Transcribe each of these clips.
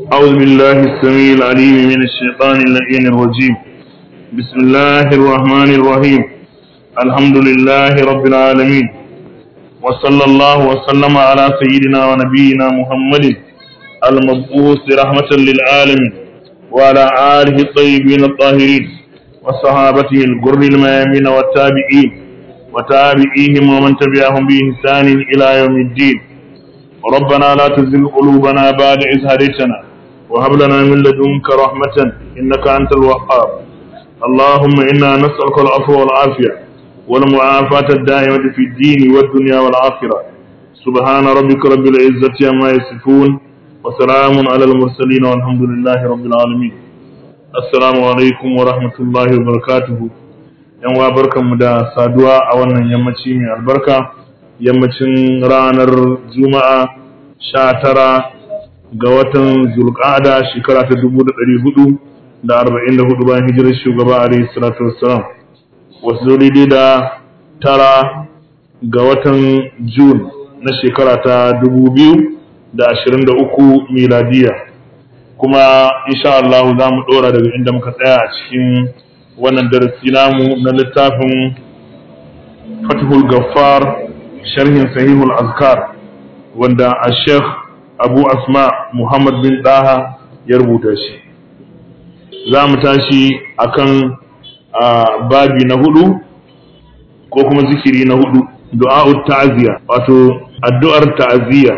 أعوذ بالله السميع العليم من الشيطان اللعين الرجيم بسم الله الرحمن الرحيم الحمد لله رب العالمين وصلى الله وسلم على سيدنا ونبينا محمد المبعوث رحمة للعالمين وعلى آله الطيبين الطاهرين وصحابته الغر الميامين والتابعين وتابعيهم ومن تبعهم بإحسان إلى يوم الدين ربنا لا تزغ قلوبنا بعد إذ هديتنا وهب لنا من لدنك رحمة إنك أنت الوهاب اللهم إنا نسألك العفو والعافية والمعافاة الدائمة في الدين والدنيا والآخرة سبحان ربك رب العزة عما يصفون وسلام على المرسلين والحمد لله رب العالمين السلام عليكم ورحمة الله وبركاته yan wa barkanmu da saduwa a wannan yammaci mai albarka yammacin ranar juma'a sha tara ga watan zulqa'ada shekara ta dubu da ɗari hudu da arba'in da hudu bayan hijirar shugaba alaihi salatu wassalam wasu daidai da tara ga watan jun na shekara ta dubu biyu da ashirin da uku miladiya kuma insha Allah za mu ɗora daga inda muka tsaya a cikin wannan darasi namu na littafin fatihul gaffar sharhin sahihul azkar wanda a sheikh abu asma muhammad bin daha ya rubuta shi za mu tashi akan babi na hudu ko kuma zikiri na hudu du'a'ut ta'ziya wato addu'ar ta'ziya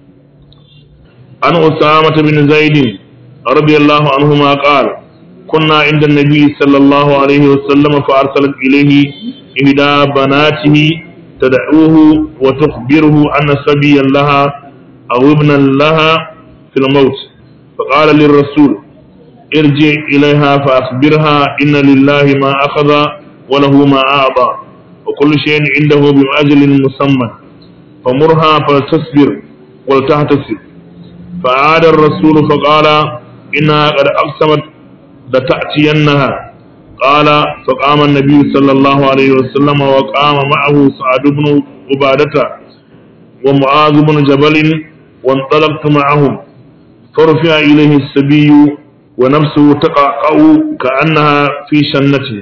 an usama bin zaidin radiyallahu anhu ma qala كنا عند النبي صلى الله عليه وسلم فأرسلت إليه إحدى بناته تدعوه وتخبره أن صبيا لها أو ابنا لها في الموت فقال للرسول ارجع إليها فأخبرها إن لله ما أخذ وله ما أعطى وكل شيء عنده بأجل مسمى فمرها فتصبر ولتحتسب فعاد الرسول فقال إنها قد أقسمت لتأتينها قال فقام النبي صلى الله عليه وسلم وقام معه سعد بن عبادة ومعاذ بن جبل وانطلقت معهم فرفع إليه السبي ونفسه تقعقع كأنها في شنته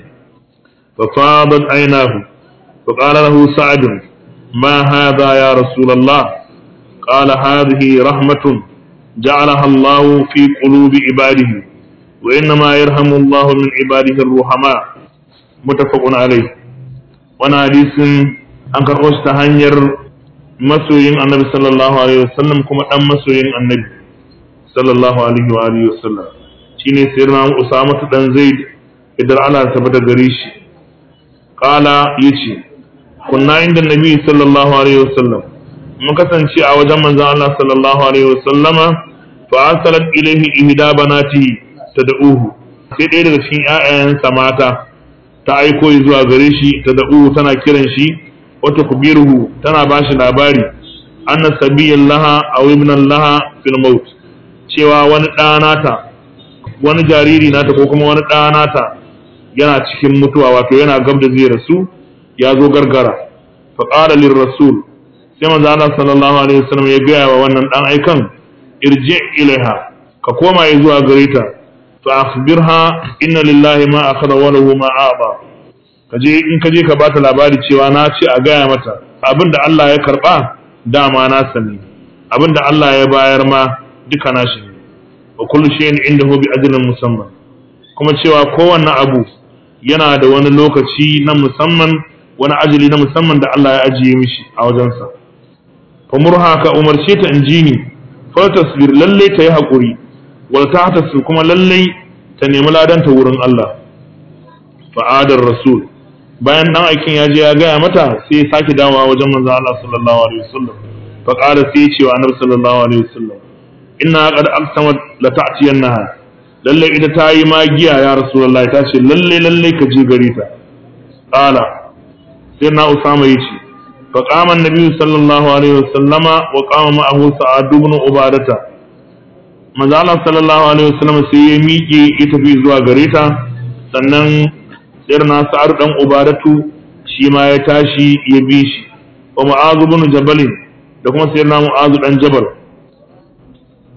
ففاضت عيناه فقال له سعد ما هذا يا رسول الله قال هذه رحمة جعلها الله في قلوب عباده وإنما يرحم الله من عباده الرحماء متفق عليه وانا حديث an karɓo shi ta hanyar masoyin annabi sallallahu alaihi wasallam kuma ɗan masoyin annabi sallallahu alaihi wa alihi wasallam shine sayyidina Usama dan Zaid idan Allah ta bada gare shi qala yace kunna inda nabi sallallahu alaihi wasallam mun kasance a wajen manzon Allah sallallahu alaihi wasallama fa arsalat ilayhi ihda banatihi tad'uhu sai ɗaya daga cikin ƴaƴayensa mata ta aiko zuwa gare shi tad'uhu tana kiran shi wata kubiruhu tana ba shi labari anna sabiyan laha aw ibnan laha fil maut cewa wani ɗa nata wani jariri nata ko kuma wani ɗa nata yana cikin mutuwa wato yana gab da zai rasu ya zo gargara fa qala lir rasul sai manzo Allah sallallahu alaihi wasallam ya gaya wa wannan dan aikan irji ilaiha ka koma zuwa gare ta فأخبرها إن لله ما أخذ وله ما أعطى kaje in kaje ka bata labari cewa na ce a gaya mata abinda Allah ya karba dama na sani abinda Allah ya bayar ma duka nashi ne wa kullu shay'in indahu bi ajalin musamman kuma cewa kowanne abu yana da wani lokaci na musamman wani ajali na musamman da Allah ya ajiye mishi a wajensa fa murha ka umarce ta injini fa tasbir lalle ta yi hakuri wal tahtasu kuma lallai ta nemi ladanta wurin Allah fa'adar rasul bayan dan aikin ya je ya gaya mata sai ya sake dawowa wajen manzo Allah sallallahu alaihi wasallam fa qala sai ya ce wa annabi sallallahu alaihi wasallam inna qad aqsamat la ta'tiyannaha lalle ita ta yi magiya ya rasulullah ta ce lalle lalle ka je gare ta qala sai na usama yace fa qama annabi sallallahu alaihi wasallama wa qama ma'ahu sa'ad ibn ubadata manzo Allah sallallahu alaihi wasallam sai ya miƙe ya tafi zuwa gare ta sannan sirna sa'ar dan ubadatu shi ma ya tashi ya bi shi wa mu'azu ibn jabal da kuma sirna mu'azu dan jabal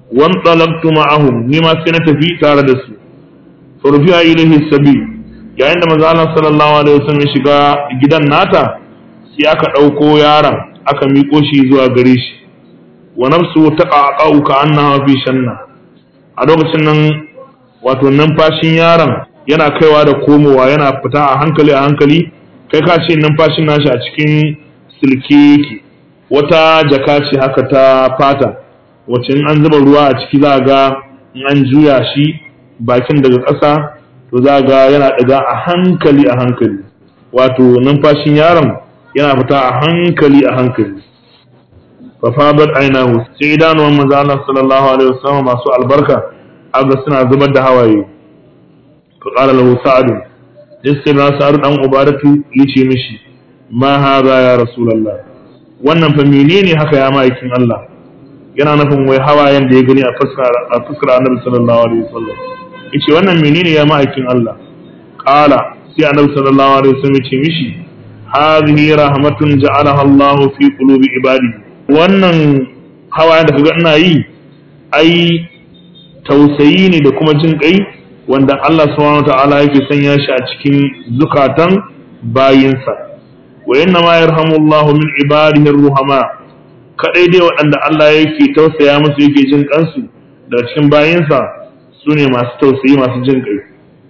wan talaqtu ma'ahum ni ma sai na tafi tare da su furfiya ilaihi sabi yayin da manzo Allah sallallahu alaihi wasallam ya shiga gidan nata sai aka ɗauko yaron aka miƙo shi zuwa gare shi wa nafsu taqaqa'u ka annaha fi shanna a lokacin nan wato numfashin yaron yana kaiwa da komowa yana fita a hankali a hankali kai ka ce numfashin nashi a cikin silke yake wata jaka ce haka ta fata wacce in an zuba ruwa a ciki za ga in an juya shi bakin daga ƙasa to za ga yana ɗaga a hankali a hankali wato numfashin yaron yana fita a hankali a hankali fafabar ainihu sai idanuwan manzo Allah sallallahu alaihi wasallam masu albarka aga suna zubar da hawaye fa qala lahu sa'd sai na sa'd dan ubadatu yace mishi ma hadha ya rasulullah wannan fa menene haka ya ma'aikin Allah yana nufin wai hawayen da ya gani a fuskar a fuskar annabi sallallahu alaihi wasallam yace wannan menene ya ma'aikin Allah qala sai annabi sallallahu alaihi wasallam yace mishi hadhihi rahmatun ja'alaha Allah fi qulubi ibadihi wannan hawayen da kaga ina yi ai tausayi ne da kuma jin kai wanda Allah subhanahu ta'ala yake sanya shi a cikin zukatan bayinsa wa inna ma yarhamu Allah min ibadihi ruhama kadai dai waɗanda Allah yake tausaya musu yake jin kansu daga cikin bayinsa su ne masu tausayi masu jin kai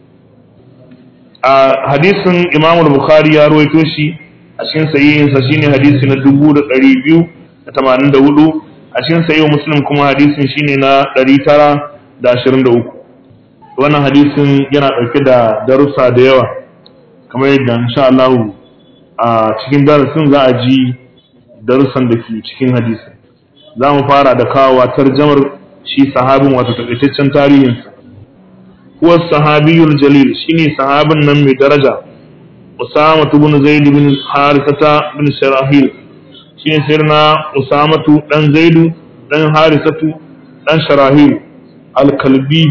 a hadisin Imam Bukhari ya rawaito shi a cikin sahihinsa shine hadisi na dubu da ɗari biyu da tamanin da hudu a cikin sayi muslim kuma hadisin shine na ɗari tara da ashirin da uku wannan hadisin yana ɗauke da darussa da yawa kamar yadda insha Allah a cikin darasin za a ji darussan da ke cikin hadisin za mu fara da kawowa tarjamar shi sahabin wato takaitaccen tarihinsa huwa sahabiyul jalil shine sahabin nan mai daraja Usama ibn Zaid bin Harithata bin Sharahil shine sirna usamatu dan zaidu dan harisatu dan sharahil alkalbi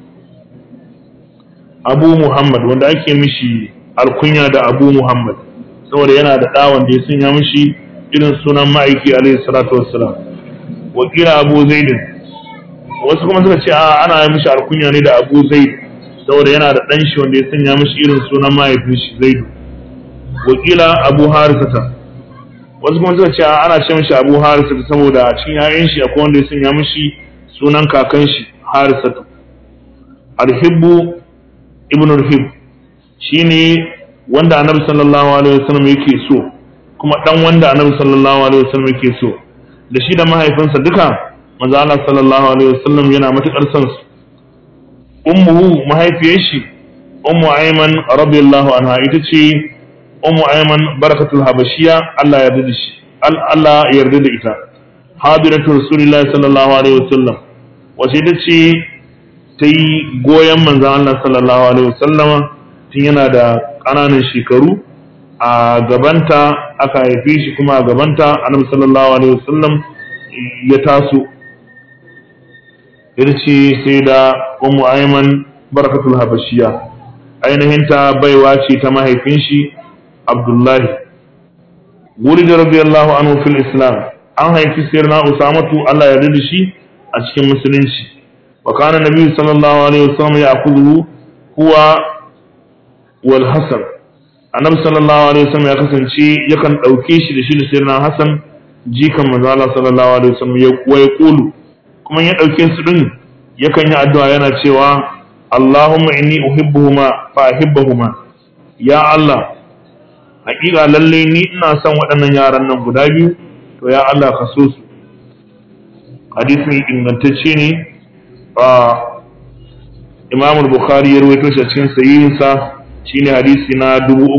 abu muhammad wanda ake mishi alkunya da abu muhammad saboda yana da ɗawan da ya sanya mishi irin sunan ma'aiki alaihi salatu wassalam wakila abu zaidin wasu kuma suka ce a ana mishi alkunya ne da abu zaid saboda yana da ɗan shi wanda ya sanya mishi irin sunan mahaifin shi zaidu wakila abu harisata wasu kuma suka ce ana ce mishi abu harisatu saboda a cikin yayan shi akwai wanda ya sanya mishi sunan kakan shi harisatu alhibbu ibn alhib shine wanda annabi sallallahu alaihi wasallam yake so kuma dan wanda annabi sallallahu alaihi wasallam yake so da shi da mahaifinsa duka manzo Allah sallallahu alaihi wasallam yana matukar son su ummuhu mahaifiyar shi ummu ayman radiyallahu anha ita ce ummu ayman barakatul habashiya Allah ya yarda da shi Allah ya yarda da ita hadiratu rasulillahi sallallahu alaihi wasallam wace ita ce ta yi goyon manzon Allah sallallahu alaihi wasallam tun yana da ƙananan shekaru a gabanta aka haife shi kuma a gabanta annabi sallallahu alaihi wasallam ya taso ita ce sai da ummu ayman barakatul habashiya ainihin ta baiwa ce ta mahaifin shi Abdullahi Wuri da radiyallahu anhu fil Islam an haifi sirna Usamatu Allah ya da shi a cikin musulunci wa kana nabi sallallahu alaihi wasallam ya akuzu huwa wal Hasan annabi sallallahu alaihi wasallam ya kasance yakan dauke shi da shi da sirna Hasan jikan manzo Allah sallallahu alaihi wasallam ya ya kulu kuma ya dauke su din yakan yi addu'a yana cewa Allahumma inni uhibbuhuma fa ahibbuhuma ya Allah hakika lalle ni ina son waɗannan yaran nan guda biyu to ya Allah ka so su hadisin ingantacce ne a Imam Bukhari ya rawaito shi a cikin sahihinsa shine hadisi na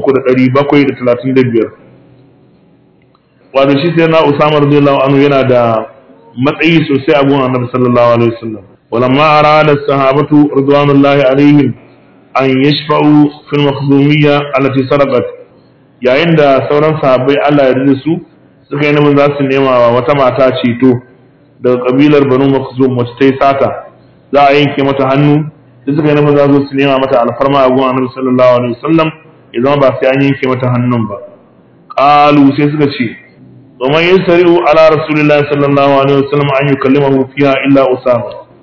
3735 wato shi sai na Usama radiyallahu anhu yana da matsayi sosai a gun Annabi sallallahu alaihi wasallam walamma arada as-sahabatu ridwanullahi alaihim an yashfa'u fil makhzumiyya allati sarqat yayin da sauran sahabbai Allah ya yarda su suka yi nufin za su nema wa wata mata ceto daga kabilar Banu Makhzum wacce ta yi sata za a yanke mata hannu da suka yi nufin za su nema mata alfarma a gun Annabi sallallahu alaihi wasallam ya zama ba sai an yanke mata hannun ba qalu sai suka ce ومن يسرع على رسول الله صلى الله عليه وسلم أن يكلمه فيها إلا أسامة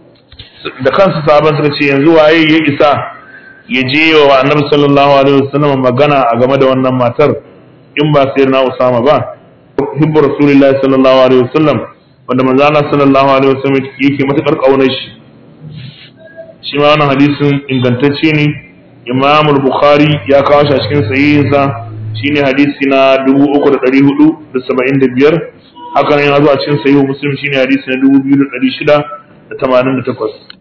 da kansu sahaban suka ce yanzu waye ya isa ya je wa annabi sallallahu alaihi wasallam magana a game da wannan matar in ba sai na Usama ba hibbu rasulullahi sallallahu alaihi wasallam wanda manzo Allah sallallahu alaihi wasallam yake matakar kaunar shi shi ma wannan hadisin ingantacce ne Imam al-Bukhari ya kawo shi a cikin sahihinsa shine hadisi na 3475 haka ne ya zo a cikin sahihu Muslim shine hadisi na 2688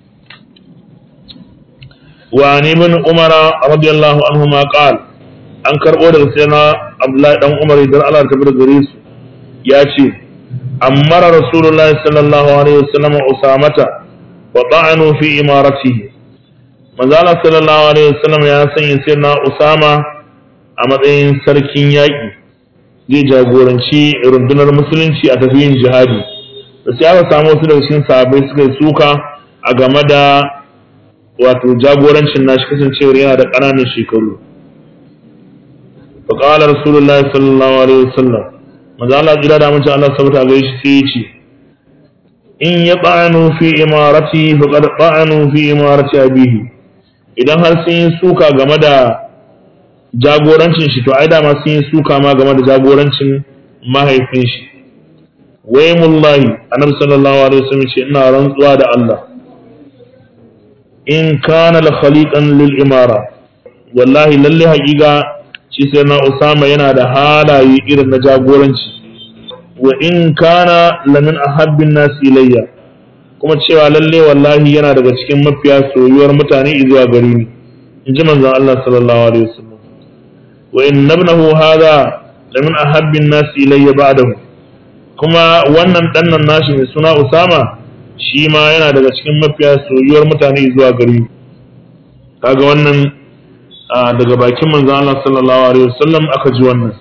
وعن ابن عمر رضي الله عنهما قال an karɓo daga sayyidina Abdullahi dan Umar idan Allah ta bar gare su ya ce ammara rasulullahi sallallahu alaihi wasallam usamata wa ta'anu fi imaratihi manzo Allah sallallahu alaihi wasallam ya sanya sayyidina Usama a matsayin sarkin yaƙi zai jagoranci rundunar musulunci a tafiyin jihadi da sai aka samu wasu daga cikin sahabbai suka yi suka a game da wato jagorancin nashi kasancewar yana da ƙananan shekaru فقال رسول الله صلى الله عليه وسلم maza Allah jira da mace Allah sabata ga shi sai yace in ya ba'anu fi imarati faqad ba'anu fi imarati abihi idan har sun yi suka game da jagorancin shi to ai da ma sun yi suka ma game da jagorancin mahaifin shi wai mullahi annabi sallallahu alaihi wasallam ce ina rantsuwa da Allah in kana la khaliqan lil imara wallahi lalle haƙiƙa shi sai na Usama yana da halaye irin na jagoranci wa in kana lamin ahabbin nasi ilayya kuma cewa lalle wallahi yana daga cikin mafiya soyuwar mutane zuwa gare ni in ji manzon Allah sallallahu alaihi wasallam wa in nabnahu hadha lamin ahabbin nasi ilayya ba'dahu kuma wannan dannan nashi mai suna Usama shi ma yana daga cikin mafiya soyuwar mutane zuwa gare ni kaga wannan daga bakin manzon Allah sallallahu alaihi wasallam aka ji wannan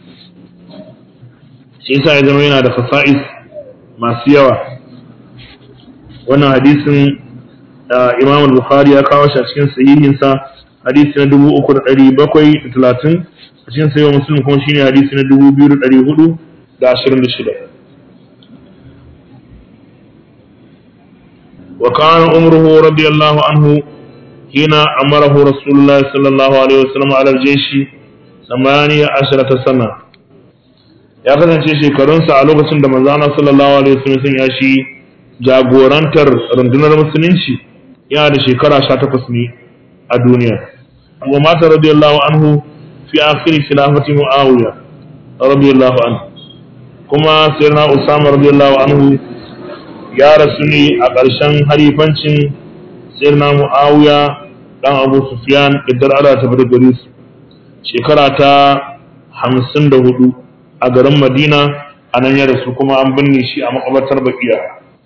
shi yasa ya zama yana da fasa'is masu yawa wannan hadisin Imam al-Bukhari ya kawo shi a cikin sahihinsa hadisi na 3730 a cikin sahihin Muslim kuma shine hadisi na 2426 وكان عمره رضي الله عنه حين أمره رسول الله صلى الله عليه وسلم على الجيش ثمانية عشرة سنة ya kasance shekarunsa a lokacin da manzo Allah sallallahu alaihi wasallam sun yashi jagorantar rundunar musulunci yana da shekara 18 ne a duniya wa mata radiyallahu anhu fi akhir khilafati muawiya radiyallahu anhu kuma sayyidina usama radiyallahu anhu ya rasu ne a ƙarshen halifancin sayyidina muawiya dan abu sufyan idan Allah ta bada gare su shekara ta hamsin da hudu a garin madina a nan ya rasu kuma an binne shi a makabartar bakiya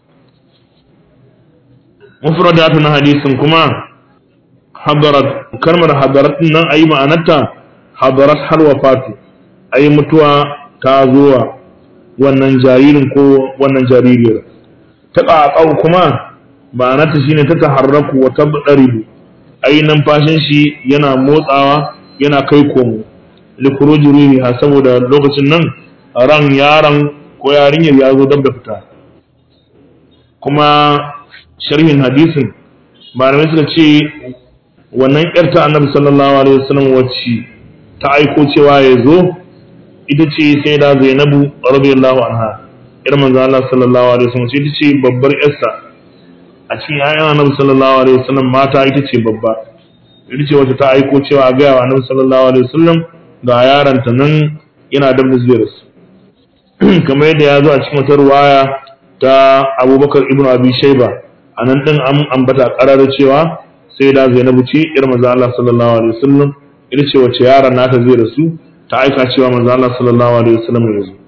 mufradatu na hadisin kuma hadarat kalmar hadarat nan ayi ma'anarta hadarat har wafatu ayi mutuwa ta zuwa wannan jaririn ko wannan jaririyar ta ƙaƙau kuma ma'anarta shine ta taharraku wa tabdaribu ai numfashin shi yana motsawa yana kai komo likuruji ruhiha saboda lokacin nan ran yaron ko yarinyar ya zo dab da fita kuma sharhin hadisin malamai suka ce wannan yarta annabi sallallahu alaihi wasallam wacce ta aiko cewa ya zo ita ce sai da zainabu radiyallahu anha ir manzo Allah sallallahu alaihi wasallam ita ce babbar yarsa a cikin yayan annabi sallallahu alaihi wasallam mata ita ce babba ita ce wacce ta aiko cewa a gaya wa annabi sallallahu alaihi wasallam ga yaranta nan yana da zuwa su kamar yadda ya zo a cikin wata ruwaya ta abubakar ibn abi shaiba a nan din an ambata karar cewa sai da zainabu ce ir manzo Allah sallallahu alaihi wasallam ita ce wacce yaran nata zai rasu ta aika cewa manzo Allah sallallahu alaihi wasallam ya zo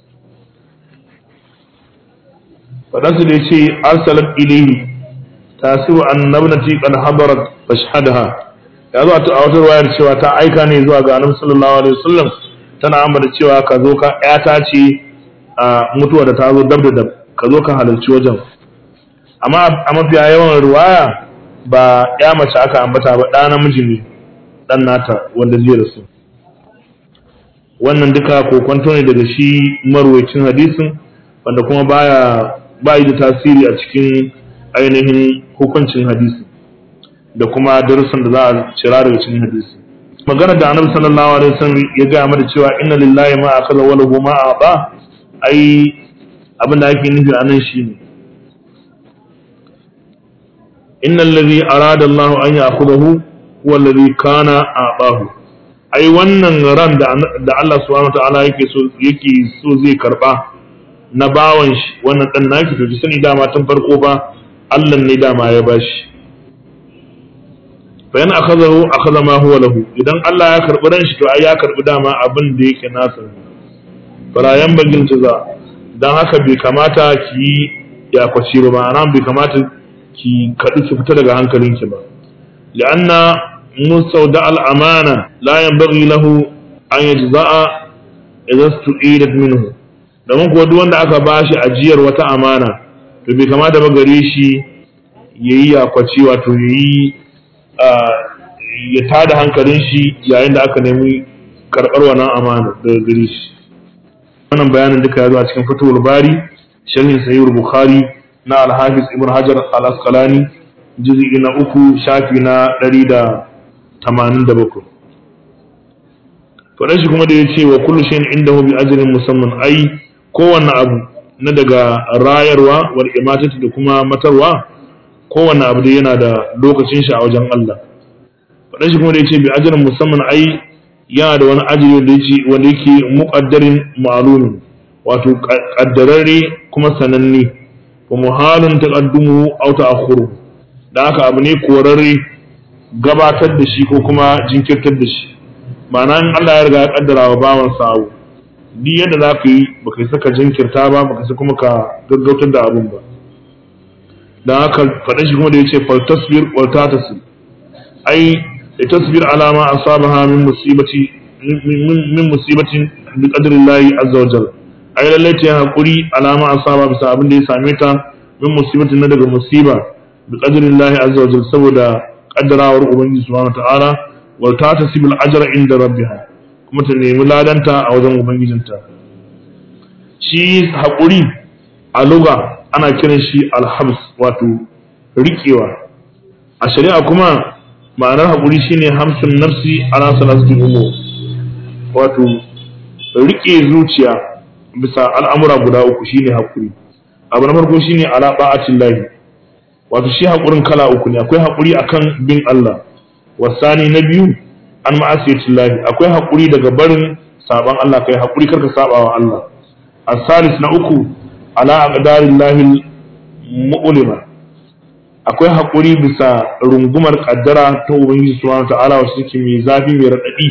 fadansu da yace arsalat ilayhi tasiru annabnati qad hadarat fashhadha ya zo a wata ruwayar cewa ta aika ne zuwa ga annabi sallallahu alaihi wasallam tana ambata cewa ka zo ka ƴata ce a mutuwa da ta zo dab da dab ka zo ka halarci wajen amma a mafiya yawan ruwaya ba ya mace aka ambata ba ɗa namiji ne ɗan nata wanda zai rasu wannan duka kokonto ne daga shi marwacin hadisin wanda kuma baya bayi da tasiri a cikin ainihin hukuncin hadisi da kuma darussan da za a cira daga cikin hadisi magana da annabi sallallahu alaihi wasallam ya ga mana cewa inna lillahi ma akaza wa lahu ma ata ai abin da ake nufi a nan shine inna allazi arada Allah an ya'khudhahu huwa allazi kana a'tahu ai wannan ran da da Allah subhanahu wataala yake so yake so zai karba na bawan shi wannan dan naki to ki sani dama tun farko ba Allah ne dama ya bashi fa yana akhadahu akhadha ma huwa lahu idan Allah ya karbi ran shi to ai ya karbi dama abin da yake nasa fara yan bagin za dan haka bai kamata ki ya kwaci ba ma'ana bai kamata ki kadu ki fita daga hankalinki ba li'anna mustawda al-amana la yanbaghi lahu an yajza'a idza stu'idat minhu domin kuwa duk wanda aka bashi ajiyar wata amana to bai kamata ba gare shi yayi yakwaci wato yayi ya tada hankalin shi yayin da aka nemi karɓar wannan amana daga gare shi wannan bayanin duka ya zo a cikin fatuwar bari sharhin sahih bukhari na al-hafiz ibn hajar al-asqalani juz'i na uku shafi na 187 faɗan shi kuma da ya ce wa kullu shay'in indahu bi ajrin musamman ai kowanne abu na daga rayarwa wal imatati da kuma matarwa kowanne abu da yana da lokacin shi a wajen Allah faɗan shi kuma da ya ce bi ajrin musamman ai yana da wani ajiri wanda yake wanda yake muqaddarin ma'lumin wato kaddararre kuma sananne wa muhalun taqaddumu aw ta'akhuru da haka abu ne korarre gabatar da shi ko kuma jinkirtar da shi ma'ana in Allah ya riga ya kaddara wa bawan sawu duk yadda za ka yi baka yi saka jinkirta ba baka sai kuma ka gaggautar da abun ba dan haka faɗa shi kuma da yace fal tasbir wal tatasir ai tasbir ala ma asabaha min musibati min musibatin bi qadri Allah azza wa jalla ai lalle ta hakuri ala ma asaba bisa abin da ya same ta min musibatin na daga musiba bi qadri Allah azza wa jalla saboda kaddarawar ubangiji subhanahu wa ta'ala wal tatasibul ajra inda rabbiha kuma ta nemi ladanta a wajen ubangijinta shi haƙuri a luga ana kiran shi alhabs wato riƙewa a shari'a kuma ma'anar haƙuri shine hamsin nafsi ala salasati umur wato riƙe zuciya bisa al'amura guda uku shine haƙuri abu na farko shine ala ba'atin lahi wato shi haƙurin kala uku ne akwai haƙuri akan bin Allah wasani na biyu an ma'asiyatin lahi akwai haƙuri daga barin saban Allah kai haƙuri karka saba wa Allah asalis na uku ala aqdarin lahi mu'lima akwai haƙuri bisa rungumar kaddara ta ubangiji subhanahu ta'ala wacce take mai zafi mai radadi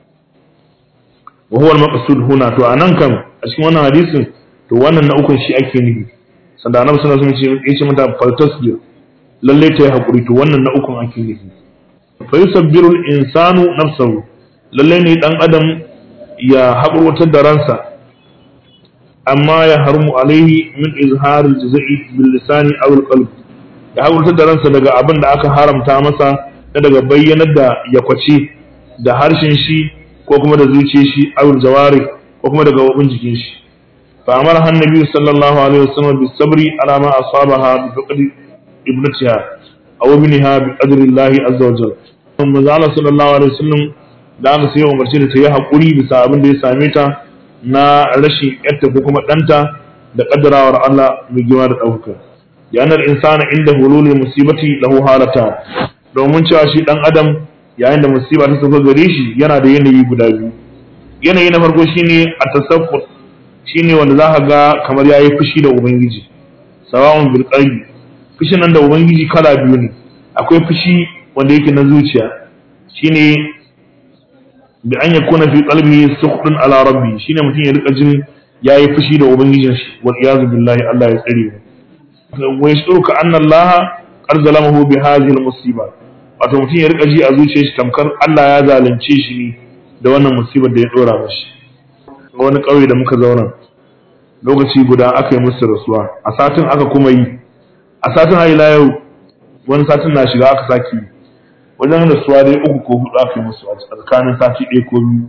wa huwa al-maqsud huna to anan kan a cikin wannan hadisin to wannan na ukun shi ake nufi sanda annabi sallallahu alaihi wasallam ya ce mata faltasbir lalle ta yi haƙuri to wannan na ukun ake nufi fayusabbiru insanu nafsahu lalle ne dan adam ya haƙurwatar da ransa amma ya harmu alaihi min izharil jazai bil lisani aw al qalb ya haƙurwatar da ransa daga abin da aka haramta masa na daga bayyanar da ya kwace da harshen shi ko kuma da zuciyar shi aw al jawari ko kuma daga wabin jikin shi fa amara annabi sallallahu alaihi wasallam bis sabri ala ma asabaha bi faqdi ibnatiha aw ibniha bi qadri Allah azza wa jalla manzo Allah sallallahu alaihi wasallam da aka sai umarci da ta yi hakuri bisa abin da ya same ta na rashin yarta ko kuma danta da kaddarawar Allah mai girma da ɗaukaka yanar insana inda hululul musibati lahu halata domin cewa shi dan adam yayin da musiba ta sauka gare shi yana da yanayi guda biyu yanayi na farko shine at-tasaffur shine wanda za ka ga kamar yayi fushi da ubangiji sawa'un bil qalbi fushin nan da ubangiji kala biyu ne akwai fushi wanda yake na zuciya shine bi an yakuna fi qalbihi sukhtun ala rabbi shine mutum ya rika jin yayi fushi da ubangijin shi wal iyazu billahi Allah ya tsare mu wa yashuru ka anna Allah qad zalamahu bi hadhihi al musiba wato mutum ya rika ji a zuciyar shi tamkar Allah ya zalunce shi ne da wannan musibar da ya dora mashi wani kauye da muka zauna lokaci guda aka yi musu rasuwa a satin aka kuma yi a satin har ila yau wani satin na shiga aka saki wajen rasuwa dai uku ko hudu aka yi musu a tsakanin sati ɗaya ko biyu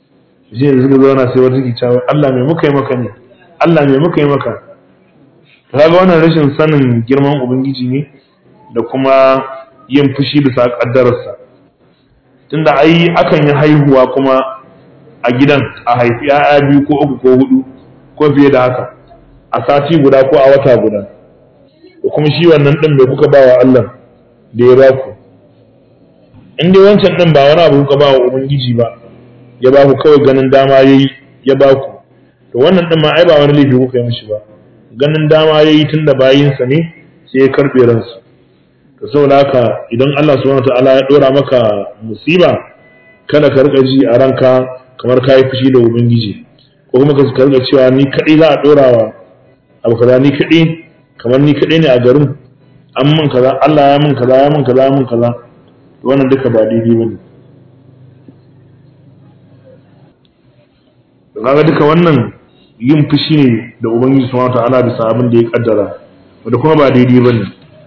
shi ne suka zauna sai wata ke cewa Allah mai muka yi maka ne Allah mai muka yi maka kaga wannan rashin sanin girman ubangiji ne da kuma yin fushi bisa kaddararsa tunda ai akan yi haihuwa kuma a gidan a haifi ya'ya biyu ko uku ko hudu ko fiye da haka a sati guda ko a wata guda da kuma shi wannan din bai kuka bawa Allah da ya baku in dai wancan din ba wani abu kuka bawa ubangiji ba ya baku kawai ganin dama yayi ya baku to wannan din ma ai ba wani laifi kuka yi mishi ba ganin dama yayi tunda bayinsa ne sai ya karbe ransu to saboda haka idan Allah subhanahu wataala ya dora maka musiba kada ka rika ji a ranka kamar ka yi fushi da ubangiji ko kuma ka rika cewa ni kadai za a dora wa abu kaza ni kadai kamar ni kadai ne a garin an mun kaza Allah ya mun kaza ya mun kaza ya mun kaza wannan duka ba daidai bane kaga duka wannan yin fushi ne da ubangiji subhanahu wataala bisa abin da ya kaddara wanda kuma ba daidai bane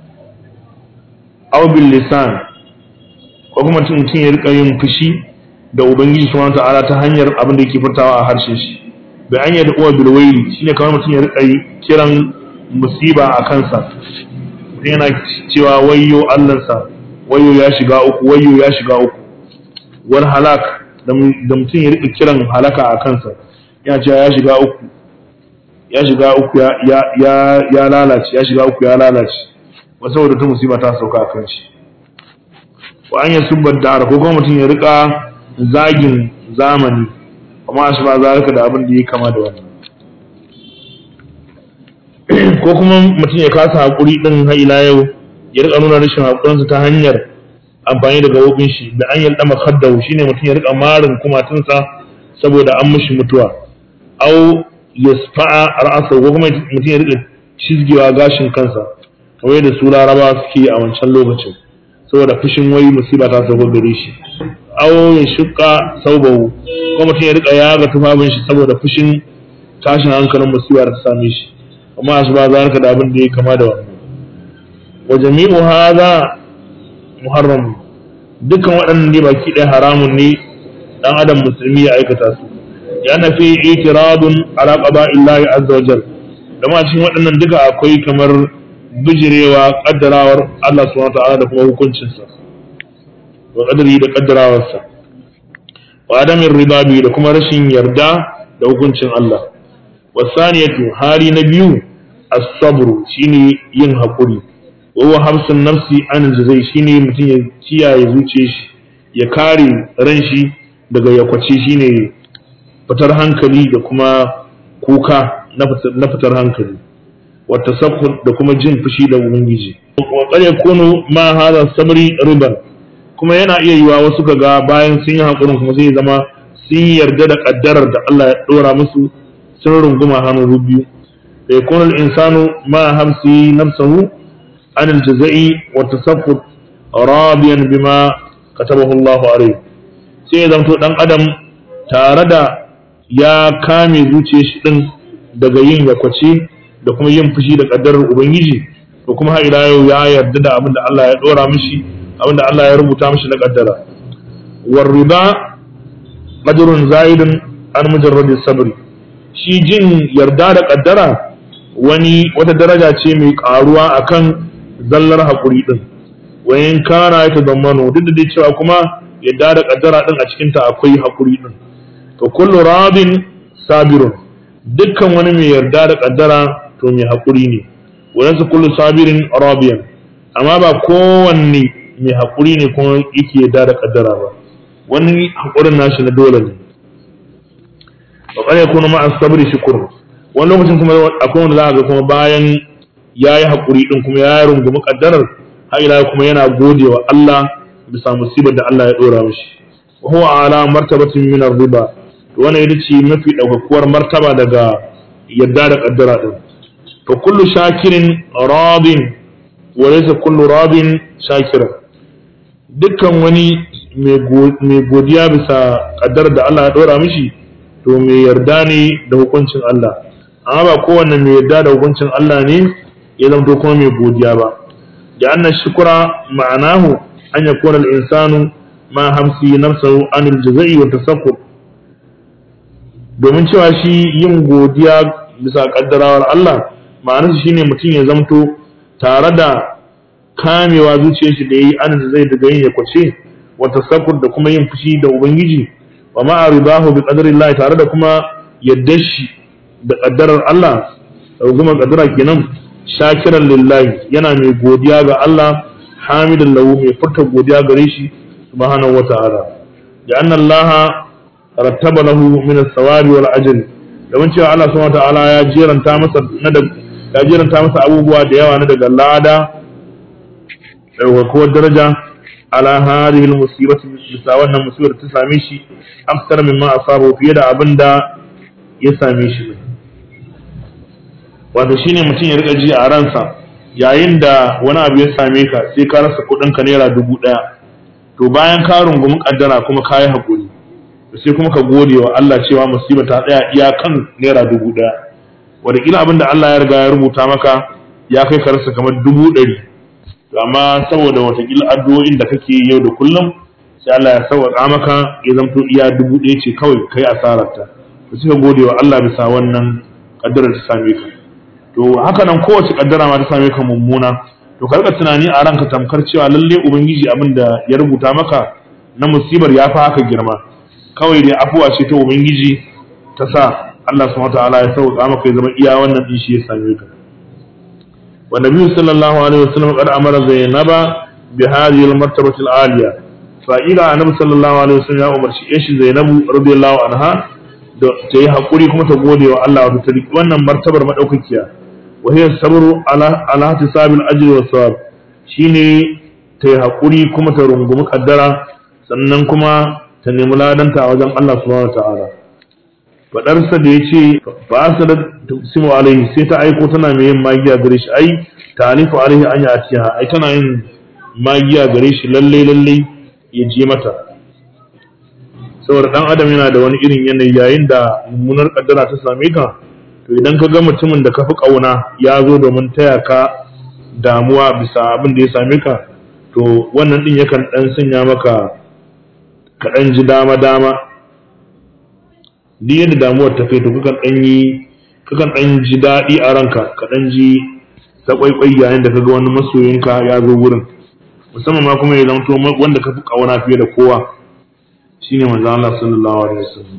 aw bil lisan ko kuma mutum ya rika yin fushi da ubangiji subhanahu ta'ala ta hanyar abin da yake furtawa a harshen shi bi an yadda uwa bil waili shine kamar mutum ya rika kiran musiba a kansa mutum yana cewa wayyo allansa wayyo ya shiga uku wayyo ya shiga uku wal halak da mutum ya rika kiran halaka a kansa yana cewa ya shiga uku ya shiga uku ya lalace ya shiga uku ya lalace wasu saboda ta musiba ta sauka a kan shi wa an yasubba dara ko kuma mutum ya rika zagin zamani amma shi ba zalika da abin da ya kama da wannan ko kuma mutum ya kasa hakuri din har ila yau ya rika nuna rashin hakurinsa ta hanyar amfani da gabobin shi da an yalda makaddahu shine mutum ya rika marin kumatunsa saboda an mishi mutuwa au yasfa'a ra'asa ko kuma mutum ya rika cizgewa gashin kansa kamar da su laraba suke a wancan lokacin saboda fushin wai musiba ta sauko gare shi aw ya shuka saubahu ko mutum ya rika yaga tufafin shi saboda fushin tashin hankalin musiba da ta same shi amma shi ba za ka da abin da ya kama da wannan wa jami'u hadha muharram dukkan waɗannan ne baki ɗaya haramun ne dan adam musulmi ya aikata su ya na fi itiradun ala qada'illahi azza wa jal da cikin waɗannan duka akwai kamar bijirewa kaddarawar Allah subhanahu ta'ala da kuma hukuncinsa wa qadari da kaddarawarsa wa adamin ribabi da kuma rashin yarda da hukuncin Allah wasaniyatu hali na biyu as-sabr shine yin hakuri wa huwa hamsun nafsi an jazai shine mutum ya kiyaye zuciyar shi ya kare ran shi daga yakwace shine fitar hankali da kuma kuka na fitar hankali والتسخط da kuma jin fushi da ubangiji wa qad yakunu ma hadha sabri riban kuma yana iya yiwa wasu kaga bayan sun yi hakurin kuma zai zama sun yarda da kaddarar da Allah ya dora musu sun runguma hannu biyu da yakunu al-insanu ma hamsi nafsuhu an al-jazai wa tasaffut radiyan bima katabahu Allah alayhi sai ya zanto dan adam tare da ya kame zuciyar shi din daga yin yakwace da kuma yin fushi da kaddarar ubangiji da kuma har ila yau ya yarda da abin da Allah ya dora mishi abin da Allah ya rubuta mishi na kaddara war riba qadrun zaidun an mujarrad sabri shi jin yarda da kaddara wani wata daraja ce mai karuwa akan zallar hakuri din wayan kana ya tazammano duk da dai cewa kuma yarda da kaddara din a cikin ta akwai hakuri din to kullu rabin sabirun dukkan wani mai yarda da kaddara to mai haƙuri ne wadansu kullu sabirin rabiyan amma ba kowanne mai haƙuri ne kuma yake yarda da kaddara ba wani haƙurin nashi na dole ne wa qad yakunu ma'a sabri shukr wani lokacin kuma akwai wanda za ga kuma bayan yayi haƙuri din kuma ya rungumi kaddarar har ila kuma yana godewa Allah bisa musibar da Allah ya dora mishi wa huwa ala martabatin min ar-riba to wannan ita ce mafi ɗaukakuwar martaba daga yadda da kaddara din fa kullu shakirin radin wa laysa kullu radin shakiran dukkan wani mai godiya bisa kaddara da Allah ya dora mishi to mai yarda ne da hukuncin Allah amma ba kowanne mai yarda da hukuncin Allah ne ya zama kuma mai godiya ba da anna shukura ma'anahu an yakuna al-insanu ma hamsi nafsahu anil jazai wa tasaffur domin cewa shi yin godiya bisa kaddarawar Allah ma'anarsa shine mutum ya zamto tare da kamewa zuciyar shi da yayi an da zai daga yin ya kwace wa tasakkur da kuma yin fushi da ubangiji wa ma'a ridahu bi qadarillah tare da kuma yadda shi da kaddarar Allah da kuma kaddara kenan shakiran lillahi yana mai godiya ga Allah hamidan lahu mai furta godiya gare shi subhanahu wata'ala da anna Allah rattaba lahu min as-sawabi wal ajri domin cewa Allah subhanahu wata'ala ya jeranta masa na da ya jeranta masa abubuwa da yawa na daga lada ɗaukakuwar daraja ala hadhihi al-musibati bisa wannan musibar ta same shi akthar mimma asabu fiye da abin da ya same shi wato shine mutum ya rika ji a ransa yayin da wani abu ya same ka sai ka rasa kuɗin ka naira dubu ɗaya to bayan ka rungumi kaddara kuma ka yi haƙuri sai kuma ka gode wa Allah cewa musiba ta tsaya iya kan naira dubu ɗaya wataƙila abin da Allah ya riga ya rubuta maka ya kai ka rasa kamar dubu ɗari amma saboda watakila addu'o'in da kake yau da kullum sai Allah ya sauƙaƙa maka ya zamto iya dubu ɗaya ce kawai kai asararta to suka gode wa Allah bisa wannan kaddarar ta same ka to haka nan kowace kaddara ma ta same ka mummuna to karka tunani a ranka tamkar cewa lalle ubangiji abin da ya rubuta maka na musibar ya fi haka girma kawai dai afuwa ce ta ubangiji ta sa Allah subhanahu wa ta'ala ya sauƙaƙa maka ya zama iya wannan din shi ya same ka والنبي صلى الله عليه وسلم قد أمر زينب بهذه المرتبة العالية فإلى النبي صلى الله عليه وسلم يا أمر إيش زينب رضي الله عنها ta yi haƙuri kuma ta gode wa Allah wato ta riƙi wannan martabar maɗaukakiya wa hiya sabru ala ala hisabil ajri wa sawab shine ta yi haƙuri kuma ta rungumi kaddara sannan kuma ta nemi ladanta a wajen Allah subhanahu wa ta'ala fadarsa da ya ce ba sa da tusimu alaihi sai ta aiko tana mai yin magiya gare shi ai talifu alaihi an yi atiya ai tana yin magiya gare shi lalle lalle ya je mata saboda dan adam yana da wani irin yanayi yayin da mummunar kaddara ta same ka to idan ka ga mutumin da ka fi kauna ya zo domin taya ka damuwa bisa abin da ya same ka to wannan din yakan dan sanya maka ka dan ji dama dama duk yadda damuwar ta kai to kakan dan yi kakan dan ji daɗi a ranka ka dan ji sakwaikwai yayin da kaga wani masoyinka ya zo wurin musamman ma kuma ya zanto wanda ka fi kauna fiye da kowa shine manzo Allah sallallahu alaihi wasallam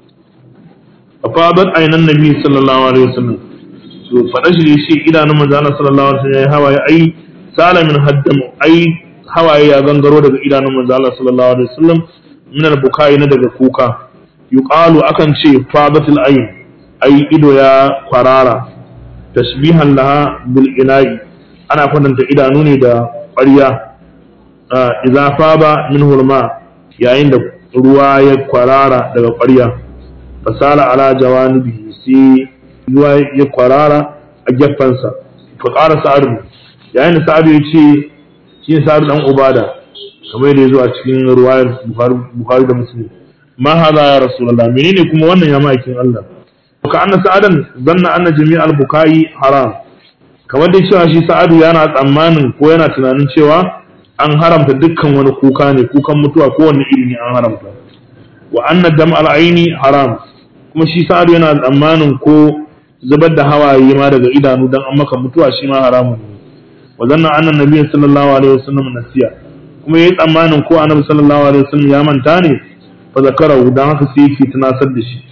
afadat aynan nabi sallallahu alaihi wasallam to fada shi shi idanun manzo Allah sallallahu alaihi wasallam ya hawaye ai sala min haddam ai hawaye ya gangaro daga idanun manzo Allah sallallahu alaihi wasallam min al-bukai na daga kuka yuqalu akan ce fadatul ayn ai ido ya kwarara tashbihan laha bil ina'i ana kwatanta idanu ne da ƙwarya idza faba min hulma yayin da ruwa ya kwarara daga ƙwarya fasala ala jawanibi sai ruwa ya kwarara a gefensa fa ƙara sa'adu yayin da sa'adu ya ce shi sa'adu dan ubada kamar yadda ya zo a cikin ruwayar bukhari da muslim ma hada ya rasulullah menene kuma wannan ya ma'aikin Allah ka anna sa'adan zanna anna jami'al bukai haram kamar dai cewa shi sa'adu yana tsammanin ko yana tunanin cewa an haramta dukkan wani kuka ne kukan mutuwa ko wani iri ne an haramta wa anna dam'al aini haram kuma shi sa'adu yana tsammanin ko zubar da hawaye ma daga idanu dan an maka mutuwa shi ma haramun ne wa zanna anna nabiyyu sallallahu alaihi wasallam nasiya kuma yayi tsammanin ko annabi sallallahu alaihi wasallam ya manta ne fa zakarahu dan haka sai yake tunasar da shi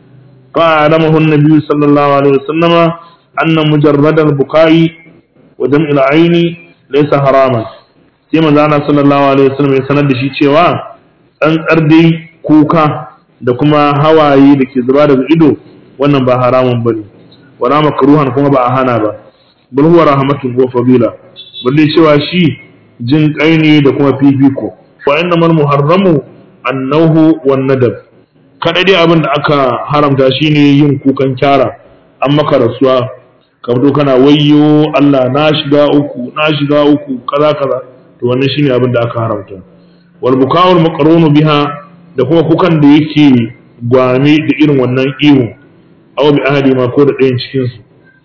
fa alamahu an-nabi sallallahu alaihi wasallama anna mujarrad al-bukai wa dam'il aini laysa haraman sai manzo Allah sallallahu alaihi wasallam ya sanar da shi cewa tsantsar dai kuka da kuma hawaye da ke zuba daga ido wannan ba haramun bane wala makruhan kuma ba a hana ba bal huwa rahmatun wa fadila balle cewa shi jin kai ne da kuma fifiko fa innamal muharramu annahu wan nadab kada dai abin da aka haramta shine yin kukan kyara an maka rasuwa ka fito kana wayyo Allah na shiga uku na shiga uku kaza kaza to wannan shine abin da aka haramta wal bukawul maqrunu biha da kuma kukan da yake gwame da irin wannan ihu aw bi ahadi ma ko da ɗayan cikin su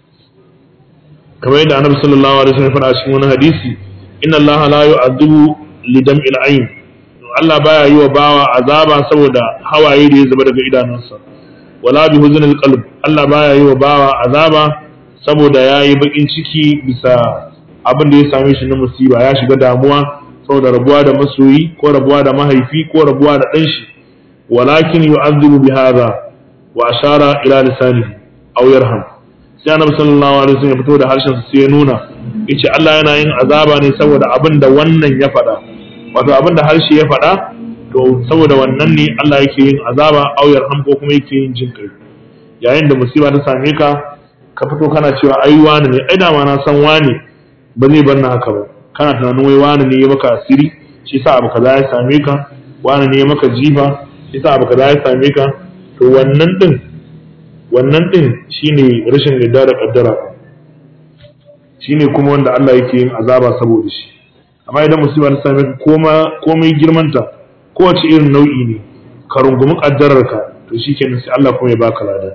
kamar yadda annabi sallallahu alaihi wasallam faɗa cikin wani hadisi inna Allah la yu'adhibu li dam'il ayn Allah baya yi wa bawa azaba saboda hawaye da ya zuba daga idanunsa wala bi huznil qalb Allah baya yi wa bawa azaba saboda ya yi bakin ciki bisa abin da ya same shi na musiba ya shiga damuwa saboda rabuwa da masoyi ko rabuwa da mahaifi ko rabuwa da ɗan shi walakin yu'adhibu bi hadha wa ashara ila lisanihi aw yarham sai annabi sallallahu alaihi wasallam ya fito da harshen sa sai ya nuna yace Allah yana yin azaba ne saboda abin da wannan ya faɗa wato abin da harshe ya faɗa to saboda wannan ne Allah yake yin azaba aw yarham ko kuma yake yin jin kai yayin da musiba ta same ka ka fito kana cewa ai wani ne ai dama na san wani ba zai bar na haka ba kana tunanin wai wani ne ya maka asiri shi sa abu kaza ya same ka wani ne ya maka jifa shi sa abu kaza ya same ka to wannan din wannan din shine rashin yarda da kaddara shine kuma wanda Allah yake yin azaba saboda shi amma idan musiba ta same ka koma komai girmanta kowace irin nau'i ne ka rungumi kaddarar ka to shikenan sai Allah kuma ya baka lada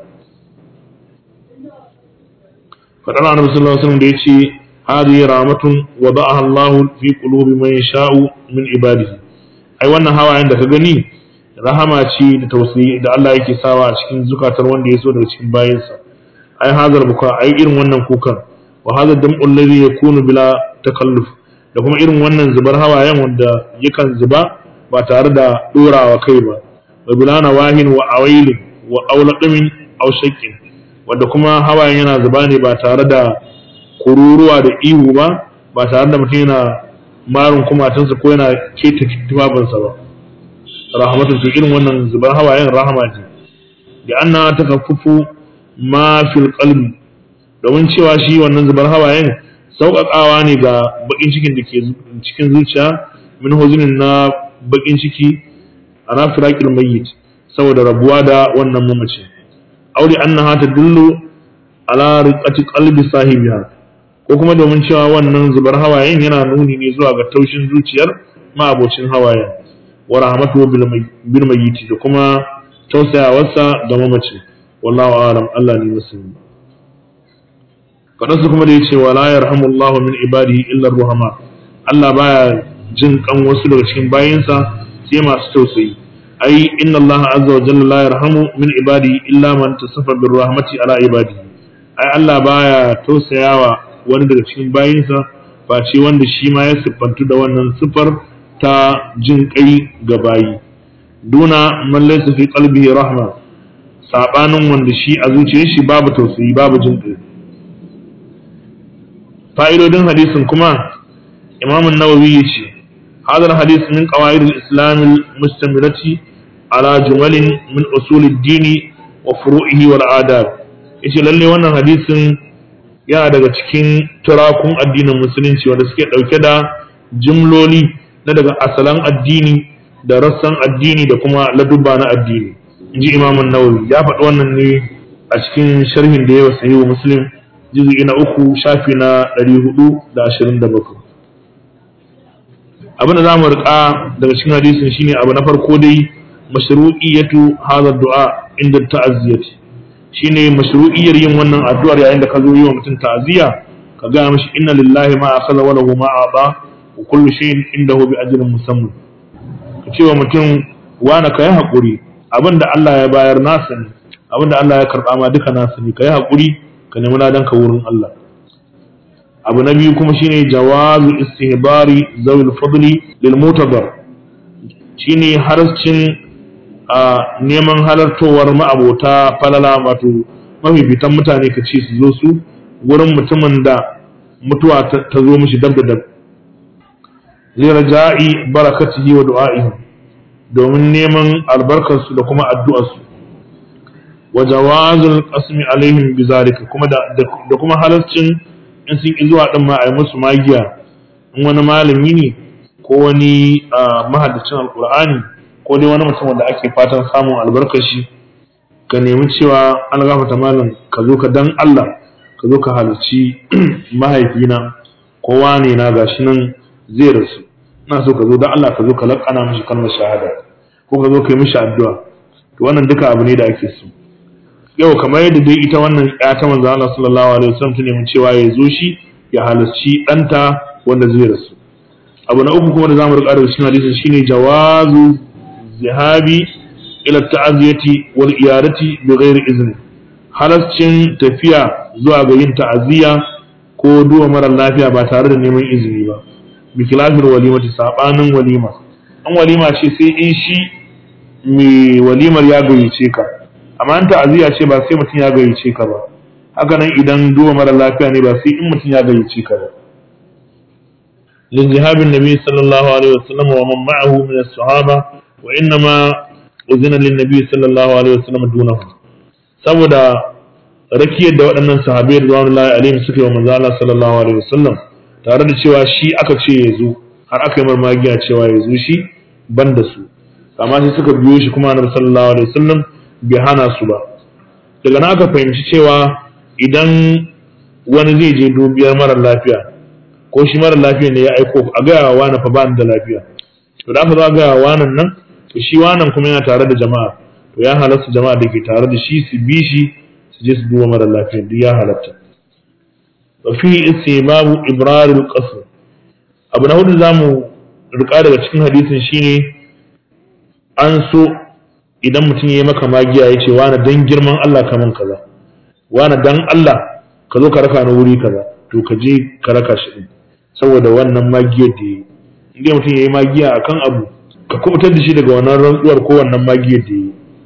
faɗar annabi sallallahu alaihi wasallam da yace hadi rahmatun wada'aha Allah fi qulubi man yasha'u min ibadihi ai wannan hawayen da ka gani rahama ce da tausayi da Allah yake sawa a cikin zukatar wanda ya so daga cikin bayinsa ai hazar buka ai irin wannan kukan wa hadha dam'u alladhi yakunu bila takalluf da kuma irin wannan zubar hawayen wanda yakan zuba ba tare da dorawa kai ba wa bilana wahin wa awailin wa aulaqamin aw shakkin wanda kuma hawayen yana zuba ne ba tare da kururuwa da ihu ba ba tare da mutum yana marin kumatunsa ko yana keta tufafinsa ba rahmatu ce irin wannan zubar hawayen rahama ce da anna takaffufu ma fil qalbi domin cewa shi wannan zubar hawayen sauƙaƙawa ne ga bakin cikin da ke cikin zuciya min huzunin na bakin ciki ana firaqil mayyit saboda rabuwa da wannan mamacin aure annaha tadullu ala riqati qalbi sahibiha ko kuma domin cewa wannan zubar hawayen yana nuni ne zuwa ga taushin zuciyar ma'abocin hawayen wa rahmatu bil mayyit da kuma tausayawarsa ga mamacin wallahu a'lam Allah ne musulmi fadansu kuma da yace wala yarhamullahu min ibadihi illa ruhama Allah baya jin kan wasu daga cikin bayinsa sai masu tausayi ai inna Allah azza wa jalla la yarhamu min ibadihi illa man tasafa bir rahmati ala ibadihi ai Allah baya tausayawa wani daga cikin bayinsa ba ce wanda shi ma ya siffantu da wannan siffar ta jin kai ga bayi duna man laysa fi qalbihi rahma sabanin wanda shi a zuciyar shi babu tausayi babu jin kai fa'idodin hadisin kuma imam an-nawawi yace هذا الحديث من قواعد الإسلام المستمرة على جمل من أصول الدين وفروعه والآداب yace lalle wannan hadisin yana daga cikin turakun addinin musulunci wanda suke ɗauke da jimloli na daga asalan addini da rassan addini da kuma ladubba na addini inji imamun nawawi ya faɗi wannan ne a cikin sharhin da yawa sahihu muslim juz'i na uku shafi na ɗari hudu da ashirin da bakwai abin da za mu riƙa daga cikin hadisin shine abu na farko dai mashru'iyatu hadha du'a inda ta'azziyati shine mashru'iyyar yin wannan addu'ar yayin da ka zo yi wa mutum ta'aziyya ka ga mishi inna lillahi ma akhadha wa lahu ma ata wa kullu shay'in indahu bi ajrin musamman ka ce wa mutum wani ka yi haƙuri abin da Allah ya bayar nasa ne abin da Allah ya karɓa ma duka nasa ne ka yi haƙuri ka nemi ladan ka wurin Allah abu na biyu kuma shine jawazu istihbari zawil fadli lil mutadar shine harcin a neman halartowar ma'abota falala wato mafifitan mutane ka ce su zo su wurin mutumin da mutuwa ta zo mishi dab da dab liraja'i barakatihi wa du'a'ihi domin neman albarkarsu da kuma addu'arsu wa jawazul qasmi alaihim bizalika kuma da da kuma halarcin in sun ki zuwa din ma a yi musu magiya in wani malami ne ko wani mahaddacin alqur'ani ko dai wani mutum da ake fatan samun albarkar shi ka nemi cewa an gafata malam ka zo ka dan Allah ka zo ka halarci mahaifina kowa ne na gashi nan zai rasu ina so ka zo dan Allah ka zo ka lakana mishi kalmar shahada ko ka zo ka yi mishi addu'a to wannan duka abu ne da ake so yau kamar yadda dai ita wannan ya ta manzo Allah sallallahu alaihi wasallam ta nemi cewa ya zo shi ya halarci ɗanta wanda zai rasu abu na uku kuma da zamu rika da cikin hadisin shine jawazu zihabi ila ta'aziyati wal iyadati bi ghairi izni halarcin tafiya zuwa ga yin ta'aziyya ko duwa mara lafiya ba tare da neman izini ba bi khilafil walimati sabanin walima an walima ce sai in shi mai walimar ya gayyace ka amma an ta'aziyya ce ba sai mutum ya gayyace ka ba haka nan idan duwa mara lafiya ne ba sai in mutum ya gayyace ka ba لذهاب النبي صلى الله عليه وسلم ومن معه من الصحابة وإنما أذن للنبي صلى الله عليه وسلم دونه saboda rakiyar da waɗannan sahabai da zuwa Allah alaihim suka yi wa manzo Allah sallallahu alaihi wasallam tare da cewa shi aka ce ya zo har aka yi marmagiya cewa ya zo shi ban da su amma sai suka biyo shi kuma annabi sallallahu alaihi wasallam bai hana su ba daga nan aka fahimci cewa idan wani zai je dubiyar mara lafiya ko shi mara lafiya ne ya aiko a gaya wa wani fa ba da lafiya to da aka zo a gaya wa wanan nan to shi wanan kuma yana tare da jama'a to ya halatta jama'a da ke tare da shi su bi shi su je su duba mara lafiya duk ya halatta wa fi babu ibrarul qasr abu na hudu zamu rika daga cikin hadisin shine an so idan mutum ya yi maka magiya ya ce wani dan girman Allah kaman kaza wani dan Allah ka zo ka raka ni wuri kaza to ka je ka raka shi din saboda wannan magiyar da yi inda mutum ya yi magiya akan abu ka kubutar da shi daga wannan rantsuwar ko wannan magiyar da yi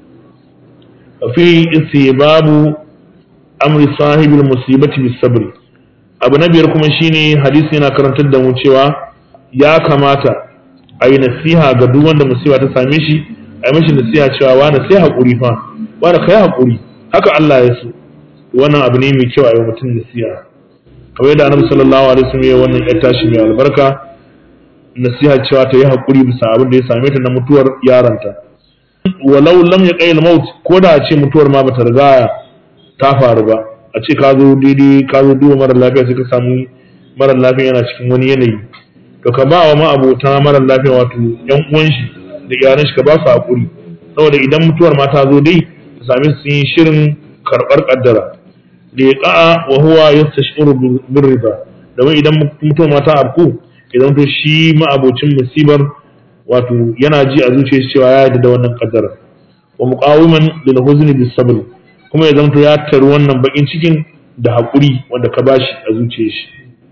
fi babu amri sahibul musibati bis sabri abu na biyar kuma shine hadisi yana karantar da mu cewa ya kamata a yi nasiha ga duk wanda musiba ta same shi a yi mashi nasiha cewa wani sai haƙuri fa wani kai haƙuri haka Allah ya so wannan abu ne mai kyau a yi mutum nasiha kamar yadda annabi sallallahu alaihi wasallam ya wannan yar tashi mai albarka nasiha cewa ta yi haƙuri bisa abin da ya same ta na mutuwar yaranta walau lam ya qail maut ko da a ce mutuwar ma bata riga ta faru ba a ce ka zo daidai ka zo duba mara lafiya sai ka samu mara lafiya yana cikin wani yanayi to ka ba wa ma'abota mara lafiya wato yan uwan shi da iyalan shi ka ba su haƙuri saboda idan mutuwar ma ta zo dai ka same su yi shirin karɓar ƙaddara da ya ƙa'a wa huwa yastashuru bin riba domin idan mutuwar ma ta afku idan to shi ma'abocin musibar wato yana ji a zuciyar shi cewa ya yarda da wannan ƙaddara wa muqawiman lil huzni bis sabr kuma ya zanto ya taru wannan bakin cikin da haƙuri wanda ka bashi a zuciyar shi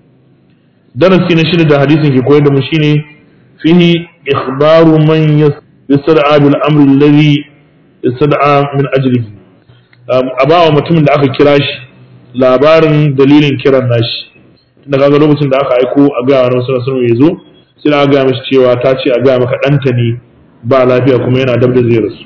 darasi na shida da hadisin ke koyar da mu shine fihi ikhbaru man yasda'a bil amri alladhi yasda'a min ajlihi a bawa mutumin da aka kira shi labarin dalilin kiran nashi tunda kaga lokacin da aka aiko a ga wani sunan sunan ya zo sai aka ga mishi cewa ta ce a ga maka ɗanta ne ba lafiya kuma yana dab da zai rasu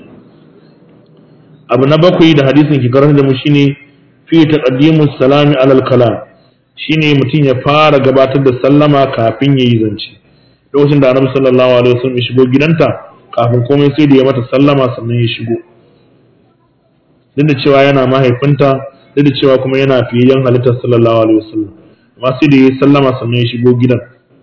abu na bakwai da hadisin ke karanta da mu shine fi taqaddimu salami alal kalam shine mutum ya fara gabatar da sallama kafin yayi zance lokacin da annabi sallallahu alaihi wasallam ya shigo gidanta kafin komai sai da ya mata sallama sannan ya shigo duk da cewa yana mahaifinta duk da cewa kuma yana fiyayyen halittar sallallahu alaihi wasallam amma sai da ya sallama sannan ya shigo gidan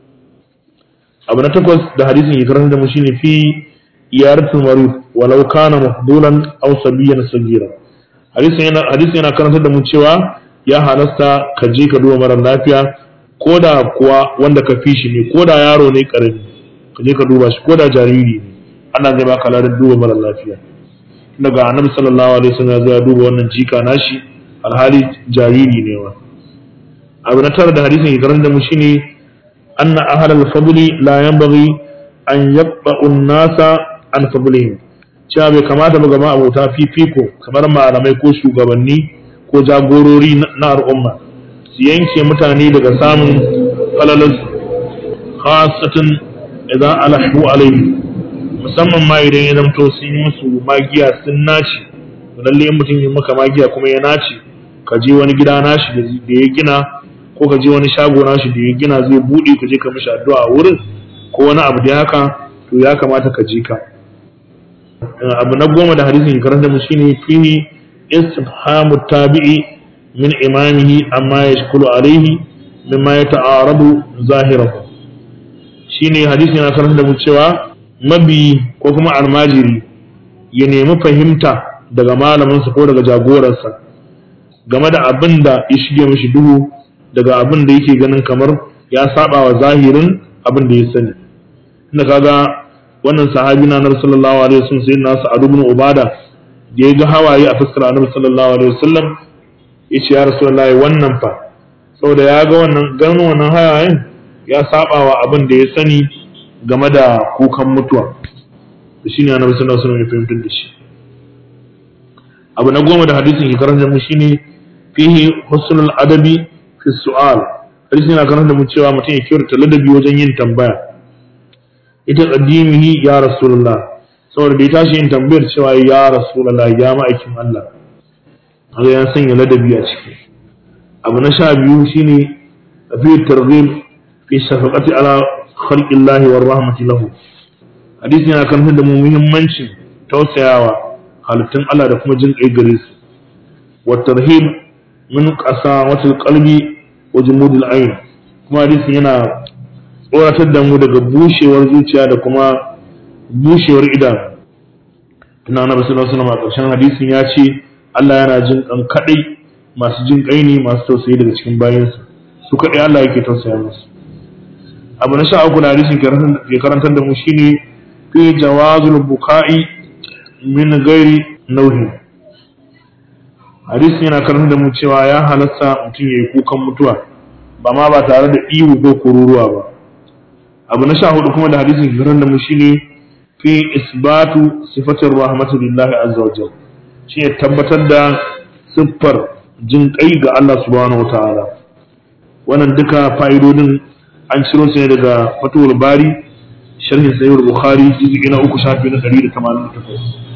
abu na takwas da hadisin ya karanta da mu shine fi iyaratul marud walau kana mafdulan aw sabiyan sagira hadisin yana hadisin yana karantar da mu cewa ya halasta ka je ka duba mara lafiya ko da kuwa wanda ka fi shi ne ko da yaro ne karami ka je ka duba shi ko da jariri ne ana zai baka ladan duba mara lafiya daga annabi sallallahu alaihi wasallam ya duba wannan jika nashi alhali jariri ne wa abu na tara da hadisin ya karanta da mu shine anna ahlal fadli la yanbaghi an yaqba'u an-nasa an fadlihim cewa bai kamata ba gama abota fifiko kamar malamai ko shugabanni ko jagorori na al'umma su yanke mutane daga samun falalarsu khasatan idan alahu alaihi musamman ma idan ya zamto sun yi musu magiya sun naci lalle in mutum yi maka magiya kuma ya naci ka je wani gida nashi da ya gina ko ka je wani shago nashi da ya gina zai buɗe ka je ka mishi addu'a a wurin ko wani abu da haka to ya kamata ka je ka abu na goma da hadisin karanta mu shine fihi istifhamu tabi'i min imamihi amma yashkulu alaihi mimma yata'arabu zahirahu shine hadisin yana karanta da mu cewa mabi ko kuma almajiri ya nemi fahimta daga malaminsa ko daga jagoransa game da abin da ya shige mishi duhu daga abin da yake ganin kamar ya saba wa zahirin abin da ya sani inda kaga wannan sahabi na annabi sallallahu alaihi wasallam sai nasu Adu ibn Ubada da ya ga hawaye a fuskar annabi sallallahu alaihi wasallam ya ce ya rasulullahi wannan fa saboda ya ga wannan ganin wannan hayayen ya saba wa abin da ya sani game da kukan mutuwa da shine annabi sallallahu alaihi wasallam ya fahimtar da shi abu na goma da hadisin ke karanta mu shine fihi husnul adabi fi su'al hadisin yana karanta mu cewa mutum ya kyautata ladabi wajen yin tambaya ita qadimihi ya rasulullah saboda da ya tashi yin tambayar cewa ya rasulullah ya ma'aikin Allah haka ya sanya ladabi a ciki abu na sha biyu shine fi targhib fi shafaqati ala khalqillahi war rahmati lahu hadisi yana kan da mu muhimmancin tausayawa halittun Allah da kuma jin kai gare su wa tarhib min qasawatil qalbi wa jumudil ayn kuma hadisi yana tsoratar da mu daga bushewar zuciya da kuma bushewar idanu tuna annabi sallallahu alaihi wasallam a ƙarshen hadisin ya ce Allah yana jin kan kadai masu jin kai ne masu tausayi daga cikin bayansa su kadai Allah yake tausaya musu abu na sha uku da hadisin ke karantar da mu shine fi jawazul buka'i min gairi nauhi hadisin yana karantar da mu cewa ya halasta mutum ya yi kukan mutuwa ba ma ba tare da ihu ko kururuwa ba abu na sha hudu kuma da hadisin ke karantar da mu shine fi isbatu sifatir rahmatu lillahi azza wa jalla shi ya tabbatar da siffar jin kai ga Allah subhanahu wa ta'ala wannan duka fa'idodin an ciro su ne daga fatuwar bari sharhin sayyid bukhari juz'i na uku shafi na 188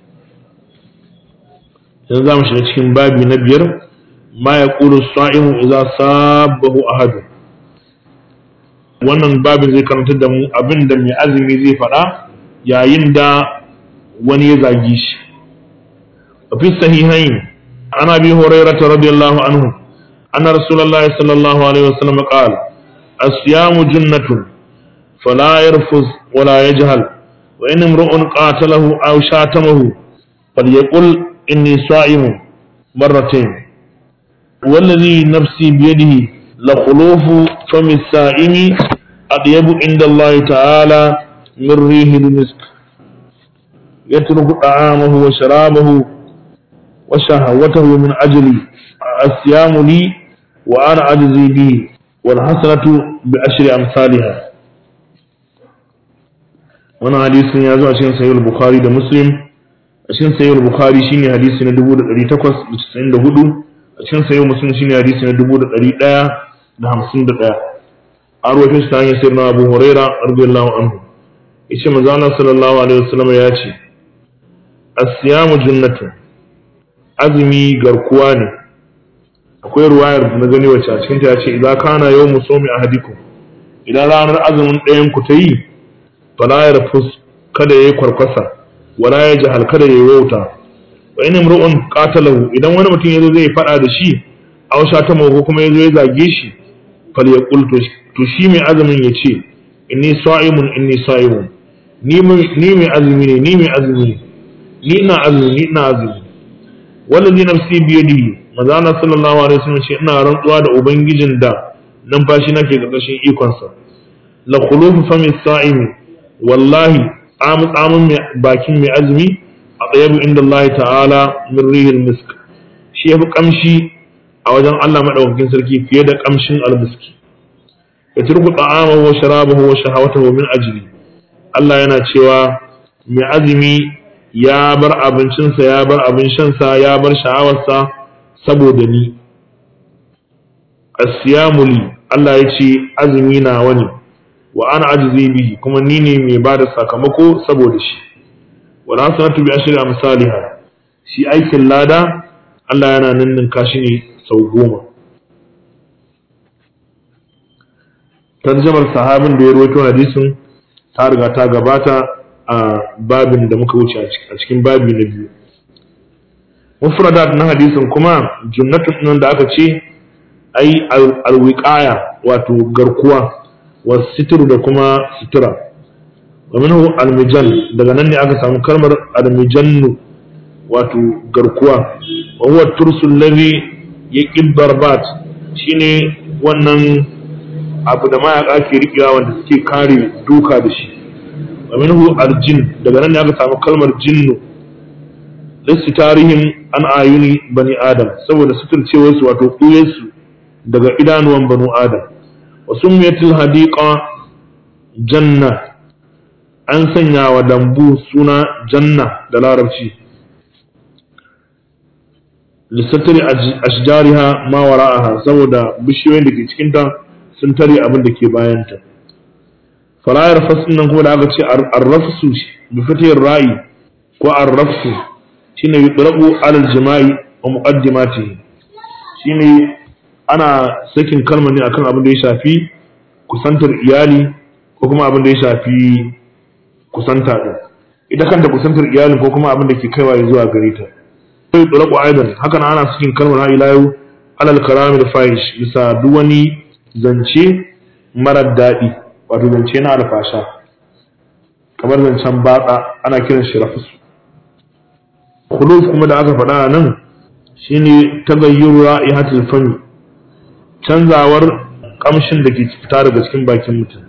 yanzu za mu shiga cikin babi na biyar ma ya ƙulu sa'imu idza sabahu ahad wannan babin zai karantar da mu abin da mai azumi zai faɗa yayin da wani ya zagi shi fi sahihain an abi hurairah radiyallahu anhu anna rasulullahi sallallahu alaihi wasallam qala الصيام جنة فلا يرفض ولا يجهل وإن امرؤ قاتله أو شاتمه فليقل إني صائم مرتين والذي نفسي بيده لخلوف فم السائم أطيب عند الله تعالى من ريح المسك يترك طعامه وشرابه وشهوته من أجلي الصيام لي وأنا أجزي به والحسنة بعشر أمثالها وانا حديث يازو عشان سيد البخاري ده مسلم عشان سيد البخاري شيني حديث ندبو ده قري تقوس بتسعين ده هدو عشان سيد مسلم شيني حديث ندبو ده قري ده ده همسين ده ده أروي في ستاني سيدنا أبو هريرة رضي الله عنه إيش مزانا صلى الله عليه وسلم ياتي الصيام جنة azumi garkuwa ne akwai ruwayar na gani wacce a cikinta ya ce idan kana yau musomi a hadiku idan ranar azumin ɗayan ku ta yi fala ya rafus kada ya yi kwarkwasa wala ya jahal kada ya yi wauta wa in imru'un qatalahu idan wani mutum yazo zai faɗa da shi aw ta ko kuma yazo ya zage shi fal yaqul to shi mai azumin ya ce inni sa'imun inni sa'imun ni ni mai azumi ne ni mai azumi ne ni ina azumi ni ina azumi wallazi nafsi biyadihi manzo Allah sallallahu alaihi wasallam ce ina rantsuwa da ubangijin da numfashi nake karkashin ikonsa la khulufu fami sa'imi wallahi amu tsamun bakin mai azumi a tsayabu inda Allah ta'ala min rihil misk shi yafi kamshi a wajen Allah madaukakin sarki fiye da kamshin almiski ya turku ta'amahu wa sharabahu wa shahawatahu min ajli Allah yana cewa mai azumi ya bar abincinsa ya bar abin shansa ya bar sha'awarsa saboda ni asiyamuli Allah ya ce azumi na wani wa ana ajizi bihi kuma ni ne mai ba da sakamako saboda shi wal hasanatu bi ashri amsalha shi aikin lada Allah yana ninninka shi ne sau goma tarjamar sahabin da ya rawaito hadisin ta riga ta gabata a babin da muka wuce a cikin babi na biyu mufradat na hadisin kuma junnatun nan da aka ce ai alwiqaya wato garkuwa wa sitru da kuma sutura wa minhu almijan daga nan ne aka samu kalmar almijannu wato garkuwa wa huwa tursu alladhi yaqib darbat shine wannan abu da mayaka ke rikewa wanda suke kare duka da shi wa minhu aljin daga nan ne aka samu kalmar jinnu lissu tarihin an ayuni bani adam saboda suturcewarsu wato ɓuyarsu daga idanuwan banu adam wa summiyatil hadiqa janna an sanya wa lambu suna janna da larabci lissatari ashjariha ma wara'aha saboda bishiyoyin da ke cikinta sun tare abin da ke bayanta farayar fasin nan kuma da aka ce arrafsu bi fatiyar ra'i ko arrafsu shine yudrabu alal jima'i wa muqaddimatihi shine ana sakin kalmar ne akan abin da ya shafi kusantar iyali ko kuma abin da ya shafi kusanta din ita kanta kusantar iyalin ko kuma abin da ke kaiwa zuwa gare ta sai yudrabu aidan hakan ana sakin kalmar ila yau alal kalami da fahish bisa duk wani zance marar daɗi wato zance na alfasha kamar zancen batsa ana kiran shi rafisu khuluf kuma da aka faɗa nan shine tagayyuru ra'ihatul fami canzawar kamshin da ke fita daga cikin bakin mutum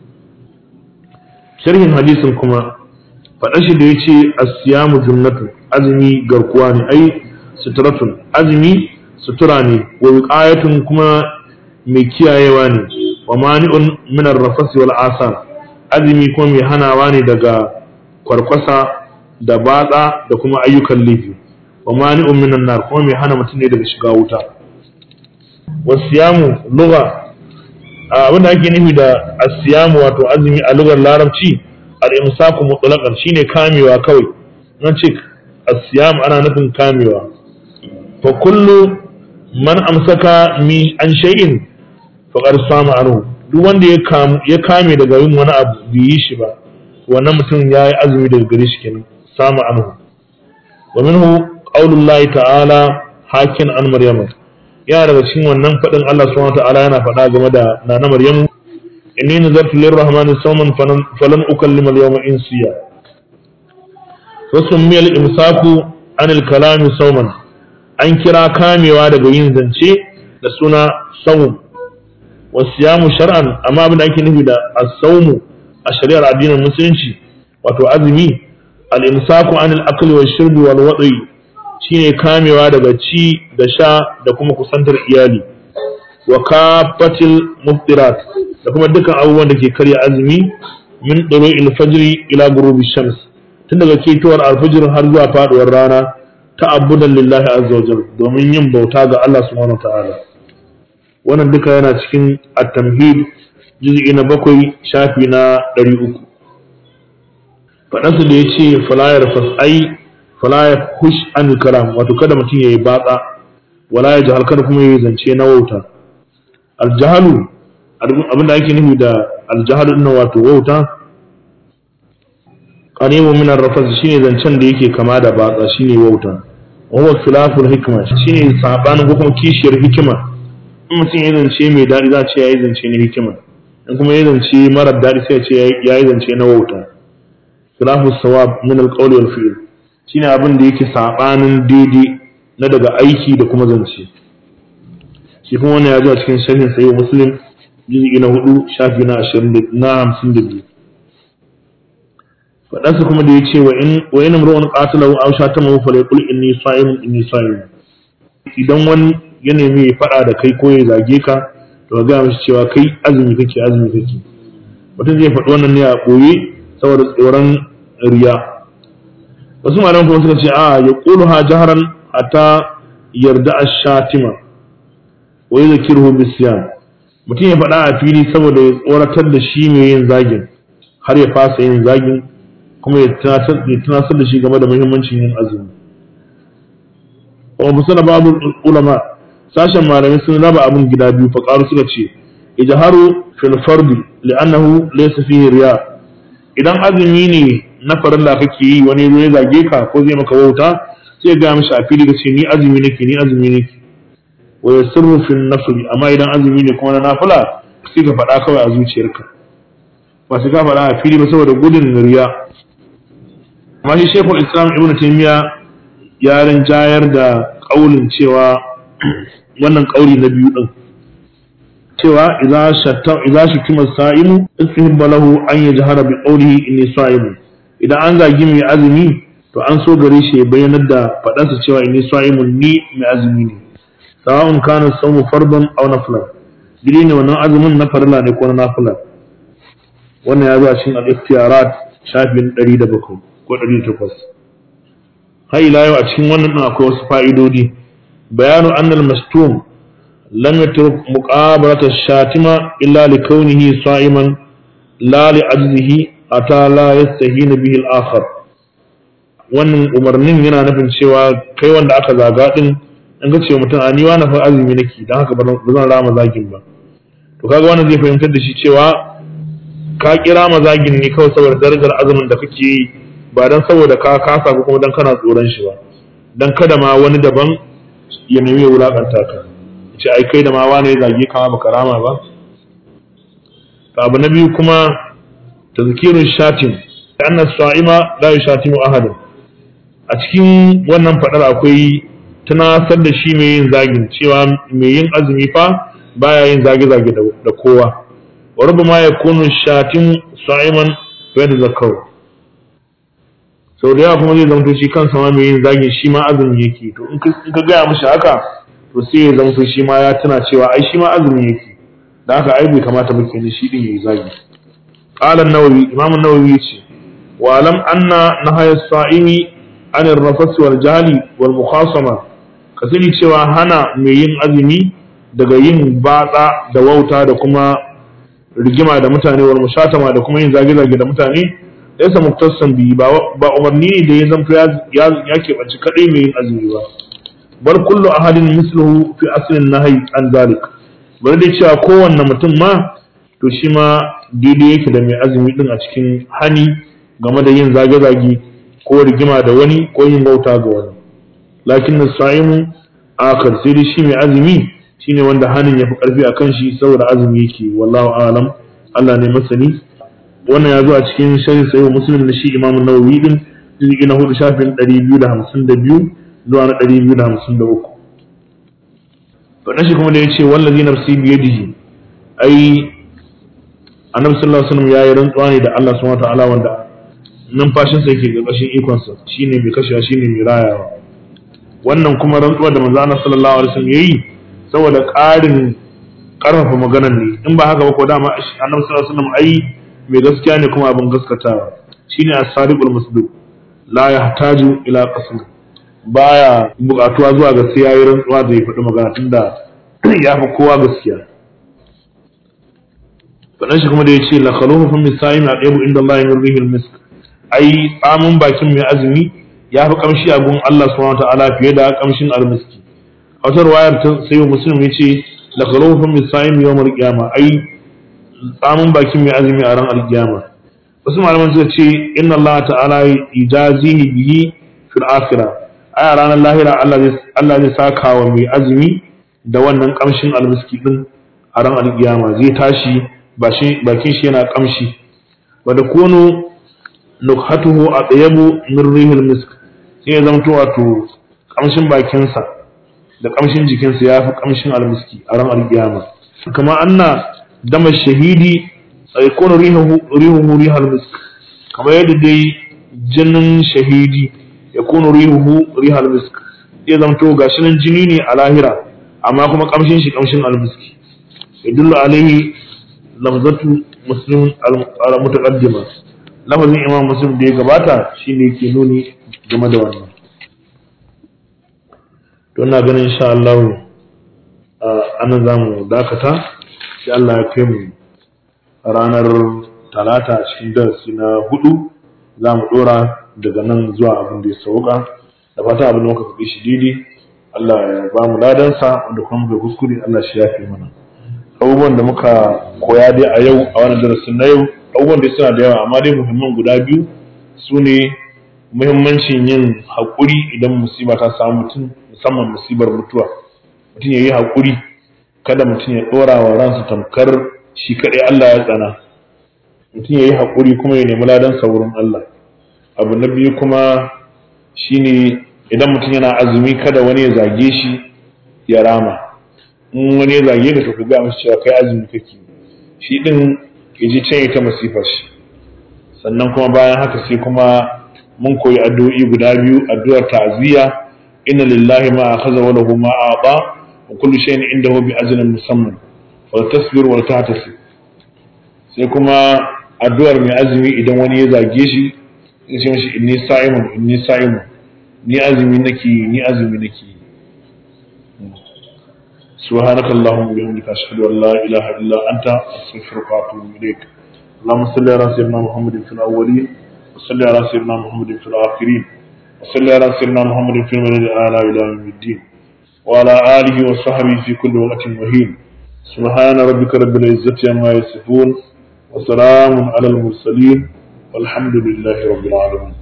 sharhin hadisin kuma faɗa shi da ya ce asiyamu junnatu azumi garkuwa ne ai suturatun azumi sutura ne wa wiqayatun kuma mai kiyayewa ne wa mani'un min ar-rafasi wal asar azumi kuma mai hanawa ne daga kwarkwasa da batsa da kuma ayyukan laifi wa mani'un minan nar kuma mai hana mutum ne daga shiga wuta wasiyamu lugha abin da ake nufi da asiyamu wato azumi a lugar larabci al-imsaku mutlaqan shine kamewa kawai nan ce asiyam ana nufin kamewa fa kullu man amsaka mi an shay'in faqad sama anhu duk wanda ya kame daga yin wani abu bai yi shi ba wannan mutum ya yi azumi daga gare shi kenan sama anhu wa minhu qaulullahi ta'ala hakin an maryama yana daga cikin wannan fadin Allah subhanahu ta'ala yana faɗa game da nana maryamu inni nazartu lirrahmani sawman falan ukallima al-yawma insiya wasu miyal imsaku anil kalami sawman an kira kamewa daga yin zance da suna sawm wasiyamu shar'an amma abin da ake nufi da as-sawmu a shari'ar addinin musulunci wato azumi al-imsaku anil akli wa shurbi wal wadi shine kamewa daga ci da sha da kuma kusantar iyali wa kafatil muftirat da kuma dukkan abubuwan da ke karya azumi min dulu'il fajri ila ghurubi shams tun daga ketowar alfajir har zuwa faduwar rana ta'abbudan lillahi azza wa domin yin bauta ga Allah subhanahu wa ta'ala wannan duka yana cikin at-tamhid juz'i na bakwai shafi na ɗari uku faɗansu da ya ce falayar fas'ai falayar hush an kalam wato kada mutum ya yi batsa wala ya jahal kada kuma ya yi zance na wauta aljahalu abinda ake nufi da aljahalu ɗin wato wauta qaribu min ar-rafas shine zancen da yake kama da batsa shine wauta wa huwa khilaful hikma shine sabanin ko kuma kishiyar hikima in mutum ya zance mai daɗi za a ce ya yi zance na hikima in kuma ya zance marar daɗi sai a ce ya yi zance na wauta khilafu sawab min alqawli wal fi'l shine abin da yake sabanin daidai na daga aiki da kuma zance shi kuma wannan ya zo a cikin sharhin sahih muslim juz'i na hudu shafi na 20 na 52 fadansa kuma da yace wa in wa in imru'un qatalahu aw shatamahu falyaqul inni sa'imun inni sa'imun idan wani ya nemi ya faɗa da kai ko ya zage ka to ka gaya mishi cewa kai azumi kake azumi kake mutum zai faɗi wannan ne a ɓoye saboda tsoron riya wasu malaman kuma suka ce a ya ƙulu ha jaharan hatta yarda a shatima wa yi zakirhu bisiyan mutum ya faɗa a fili saboda ya tsoratar da shi mai yin zagin har ya fasa yin zagin kuma ya tunasar da shi game da muhimmancin yin azumi wa musana babu ulama sashen malamai sun raba abin gida biyu fa qaru suka ce ijharu fil fardi li'annahu laysa fihi riya idan azumi ne na farilla kake yi wani zo ya zage ka ko zai maka wauta sai ga mishi a fili ce ni azumi nake ni azumi nake wa yasirru fil nafli amma idan azumi ne kuma na nafila sai ka faɗa kawai a zuciyarka ba sai ka faɗa a fili ba saboda gudun riya amma shi shekul islam ibnu taymiya ya rinjayar da kaulin cewa wannan kauli na biyu din cewa idza shatta idza shukima sa'imu istihibba lahu an yajhara bi qawlihi inni sa'imun idan an zagi mai azumi to to an so gare shi ya bayyanar da faɗansa cewa inni sa'imun ni mai azumi ne sawa'un kana sawmu fardan aw naflan dili ne wannan azumin na farilla ne ko na nafila wannan ya zo a cikin al-ikhtiyarat shafin 107 ko 108 har ila yau a cikin wannan din akwai wasu fa'idodi bayanu annal mastum lam yatruk muqabalata shatima illa li kaunihi sa'iman la li ajzihi ata la yastahina bihi al-akhar wannan umarnin yana nufin cewa kai wanda aka zaga din in ga cewa mutum a ni wani fa azumi nake dan haka ba zan rama zagin ba to kaga wannan zai fahimtar da shi cewa ka kira mazagin ne kawai saboda darajar azumin da kake yi ba dan saboda ka kasa ko kuma dan kana tsoron shi ba dan kada ma wani daban ya nemi ya wulakanta ka ce ai kai da ma wani ya zage ka ba karama ba abu na biyu kuma tazkirun shatim anna sa'ima la yushatimu ahadun a cikin wannan fadar akwai tunasar da shi mai yin zagin cewa mai yin azumi fa baya yin zage-zage da kowa wa rubama yakunu shatim sa'iman fa yatazakkaru sau da yawa kuma zai zamto shi kansa ma mai yin zagin shi ma azumi yake to in ka gaya mishi haka to sai ya zamto shi ma ya tuna cewa ai shi ma azumi yake da haka ai bai kamata ba kenan shi din yayi zagi qala an-nawawi imam an-nawawi yace wa lam anna nahaya as-sa'imi an ar-rafas wal jahli wal mukhasama ka sani cewa hana mai yin azumi daga yin batsa da wauta da kuma rigima da mutane wal mushatama da kuma yin zage-zage da mutane laysa muktasan bi ba umarni ne da ya zanto ya ya keɓanci kaɗai mai yin azumi ba bar kullu ahadin misluhu fi aslin nahyi an zalik bari dai cewa kowanne mutum ma to shi ma daidai yake da mai azumi din a cikin hani game da yin zage-zage ko rigima da wani ko yin bauta ga wani lakin sa'imu akar sai dai shi mai azumi shine wanda hanin ya fi karfi a kan shi saboda azumi yake wallahu alam Allah ne masani wannan ya zo a cikin sharhi sahih muslim na shi imamu nawawi din juz'i na hudu shafin 252 zuwa na 253 faɗin shi kuma da ya ce wallazi nafsi biyadihi ai annabi sallallahu alaihi wasallam yayi rantsuwa ne da Allah subhanahu wataala wanda numfashin sa yake ƙarƙashin ikon sa shine mai kashewa shine mai rayawa wannan kuma rantsuwa da manzo Allah sallallahu alaihi wasallam yayi saboda ƙarin ƙarfafa maganar ne in ba haka ba ko dama annabi sallallahu alaihi wasallam ai mai gaskiya ne kuma abin gaskatawa shine as-sadiqul masduq la yahtaju ila qasm baya buƙatuwa zuwa ga sai yayi rantsuwa da ya faɗi magana tunda ya fi kowa gaskiya faɗan shi kuma da ya ce la khalufu fi misa'im na ɗaya inda Allah min rihil misk ai tsamin bakin mai azumi ya fi kamshi a gun Allah subhanahu ta'ala fiye da kamshin almiski a wata ruwayar ta sayo muslim ya ce la khalufu fi misa'im yawmal qiyama ai tsamin bakin mai azumi a ran alkiyama wasu malaman suka ce inna Allah ta'ala ijazihi bihi fil akhirah ai a ranar lahira Allah zai saka wa mai azumi da wannan kamshin almiski din a ran alkiyama zai tashi bakin shi yana kamshi wa da kunu nukhatuhu a tsayabu min rihil misk sai ya zamto wato kamshin bakinsa da kamshin jikinsa ya fi kamshin almiski a ran alkiyama kama anna dama shahidi sai kunu rihuhu rihal misk kamar yadda dai jinin shahidi ya kunu rihuhu rihal misk sai zamto gashi nan jini ne a lahira amma kuma kamshin shi kamshin almiski yadullu alaihi lafzatu muslim al-mutaqaddima lafazin imam muslim da ya gabata shine yake nuni game da wannan to ina ganin insha Allah ana zamu dakata sai Allah ya kai mu ranar talata cikin darasi na hudu za mu dora daga nan zuwa abin da ya sauka da fata abin da muka faɗi shi daidai Allah ya ba mu ladansa wanda kuma muka kuskure Allah shi ya fi mana abubuwan da muka koya dai a yau a wannan darasin na yau abubuwan da suna da yawa amma dai muhimman guda biyu su ne muhimmancin yin haƙuri idan musiba ta samu mutum musamman musibar mutuwa mutum ya yi haƙuri kada mutum ya ɗora wa ransa tamkar shi kaɗai Allah ya tsana mutum ya yi haƙuri kuma ya nemi ladan wurin Allah abu na biyu kuma shine idan mutum yana azumi kada wani ya zage shi ya rama in wani ya zage ka to ka ga masa cewa kai azumi kake shi din ya ji can ta masifar shi sannan kuma bayan haka sai kuma mun koyi addu'o'i guda biyu addu'ar ta'ziya inna lillahi ma akhadha wa lahu ma a'ta wa kullu shay'in indahu bi ajalin musamman wa tasbir wa tahtasib sai kuma addu'ar mai azumi idan wani ya zage shi ya ce mashi inni sa'imun inni sa'imun ni azumi nake ni azumi nake سبحانك اللهم وبحمدك أشهد أن لا إله إلا أنت أستغفرك وأتوب إليك اللهم صل على سيدنا محمد في الأولين وصل على سيدنا محمد في الآخرين وصل على سيدنا محمد في المدد الأعلى إلى يوم الدين وعلى آله وصحبه في كل وقت وهين سبحان ربك رب العزة عما يصفون وسلام على المرسلين والحمد لله رب العالمين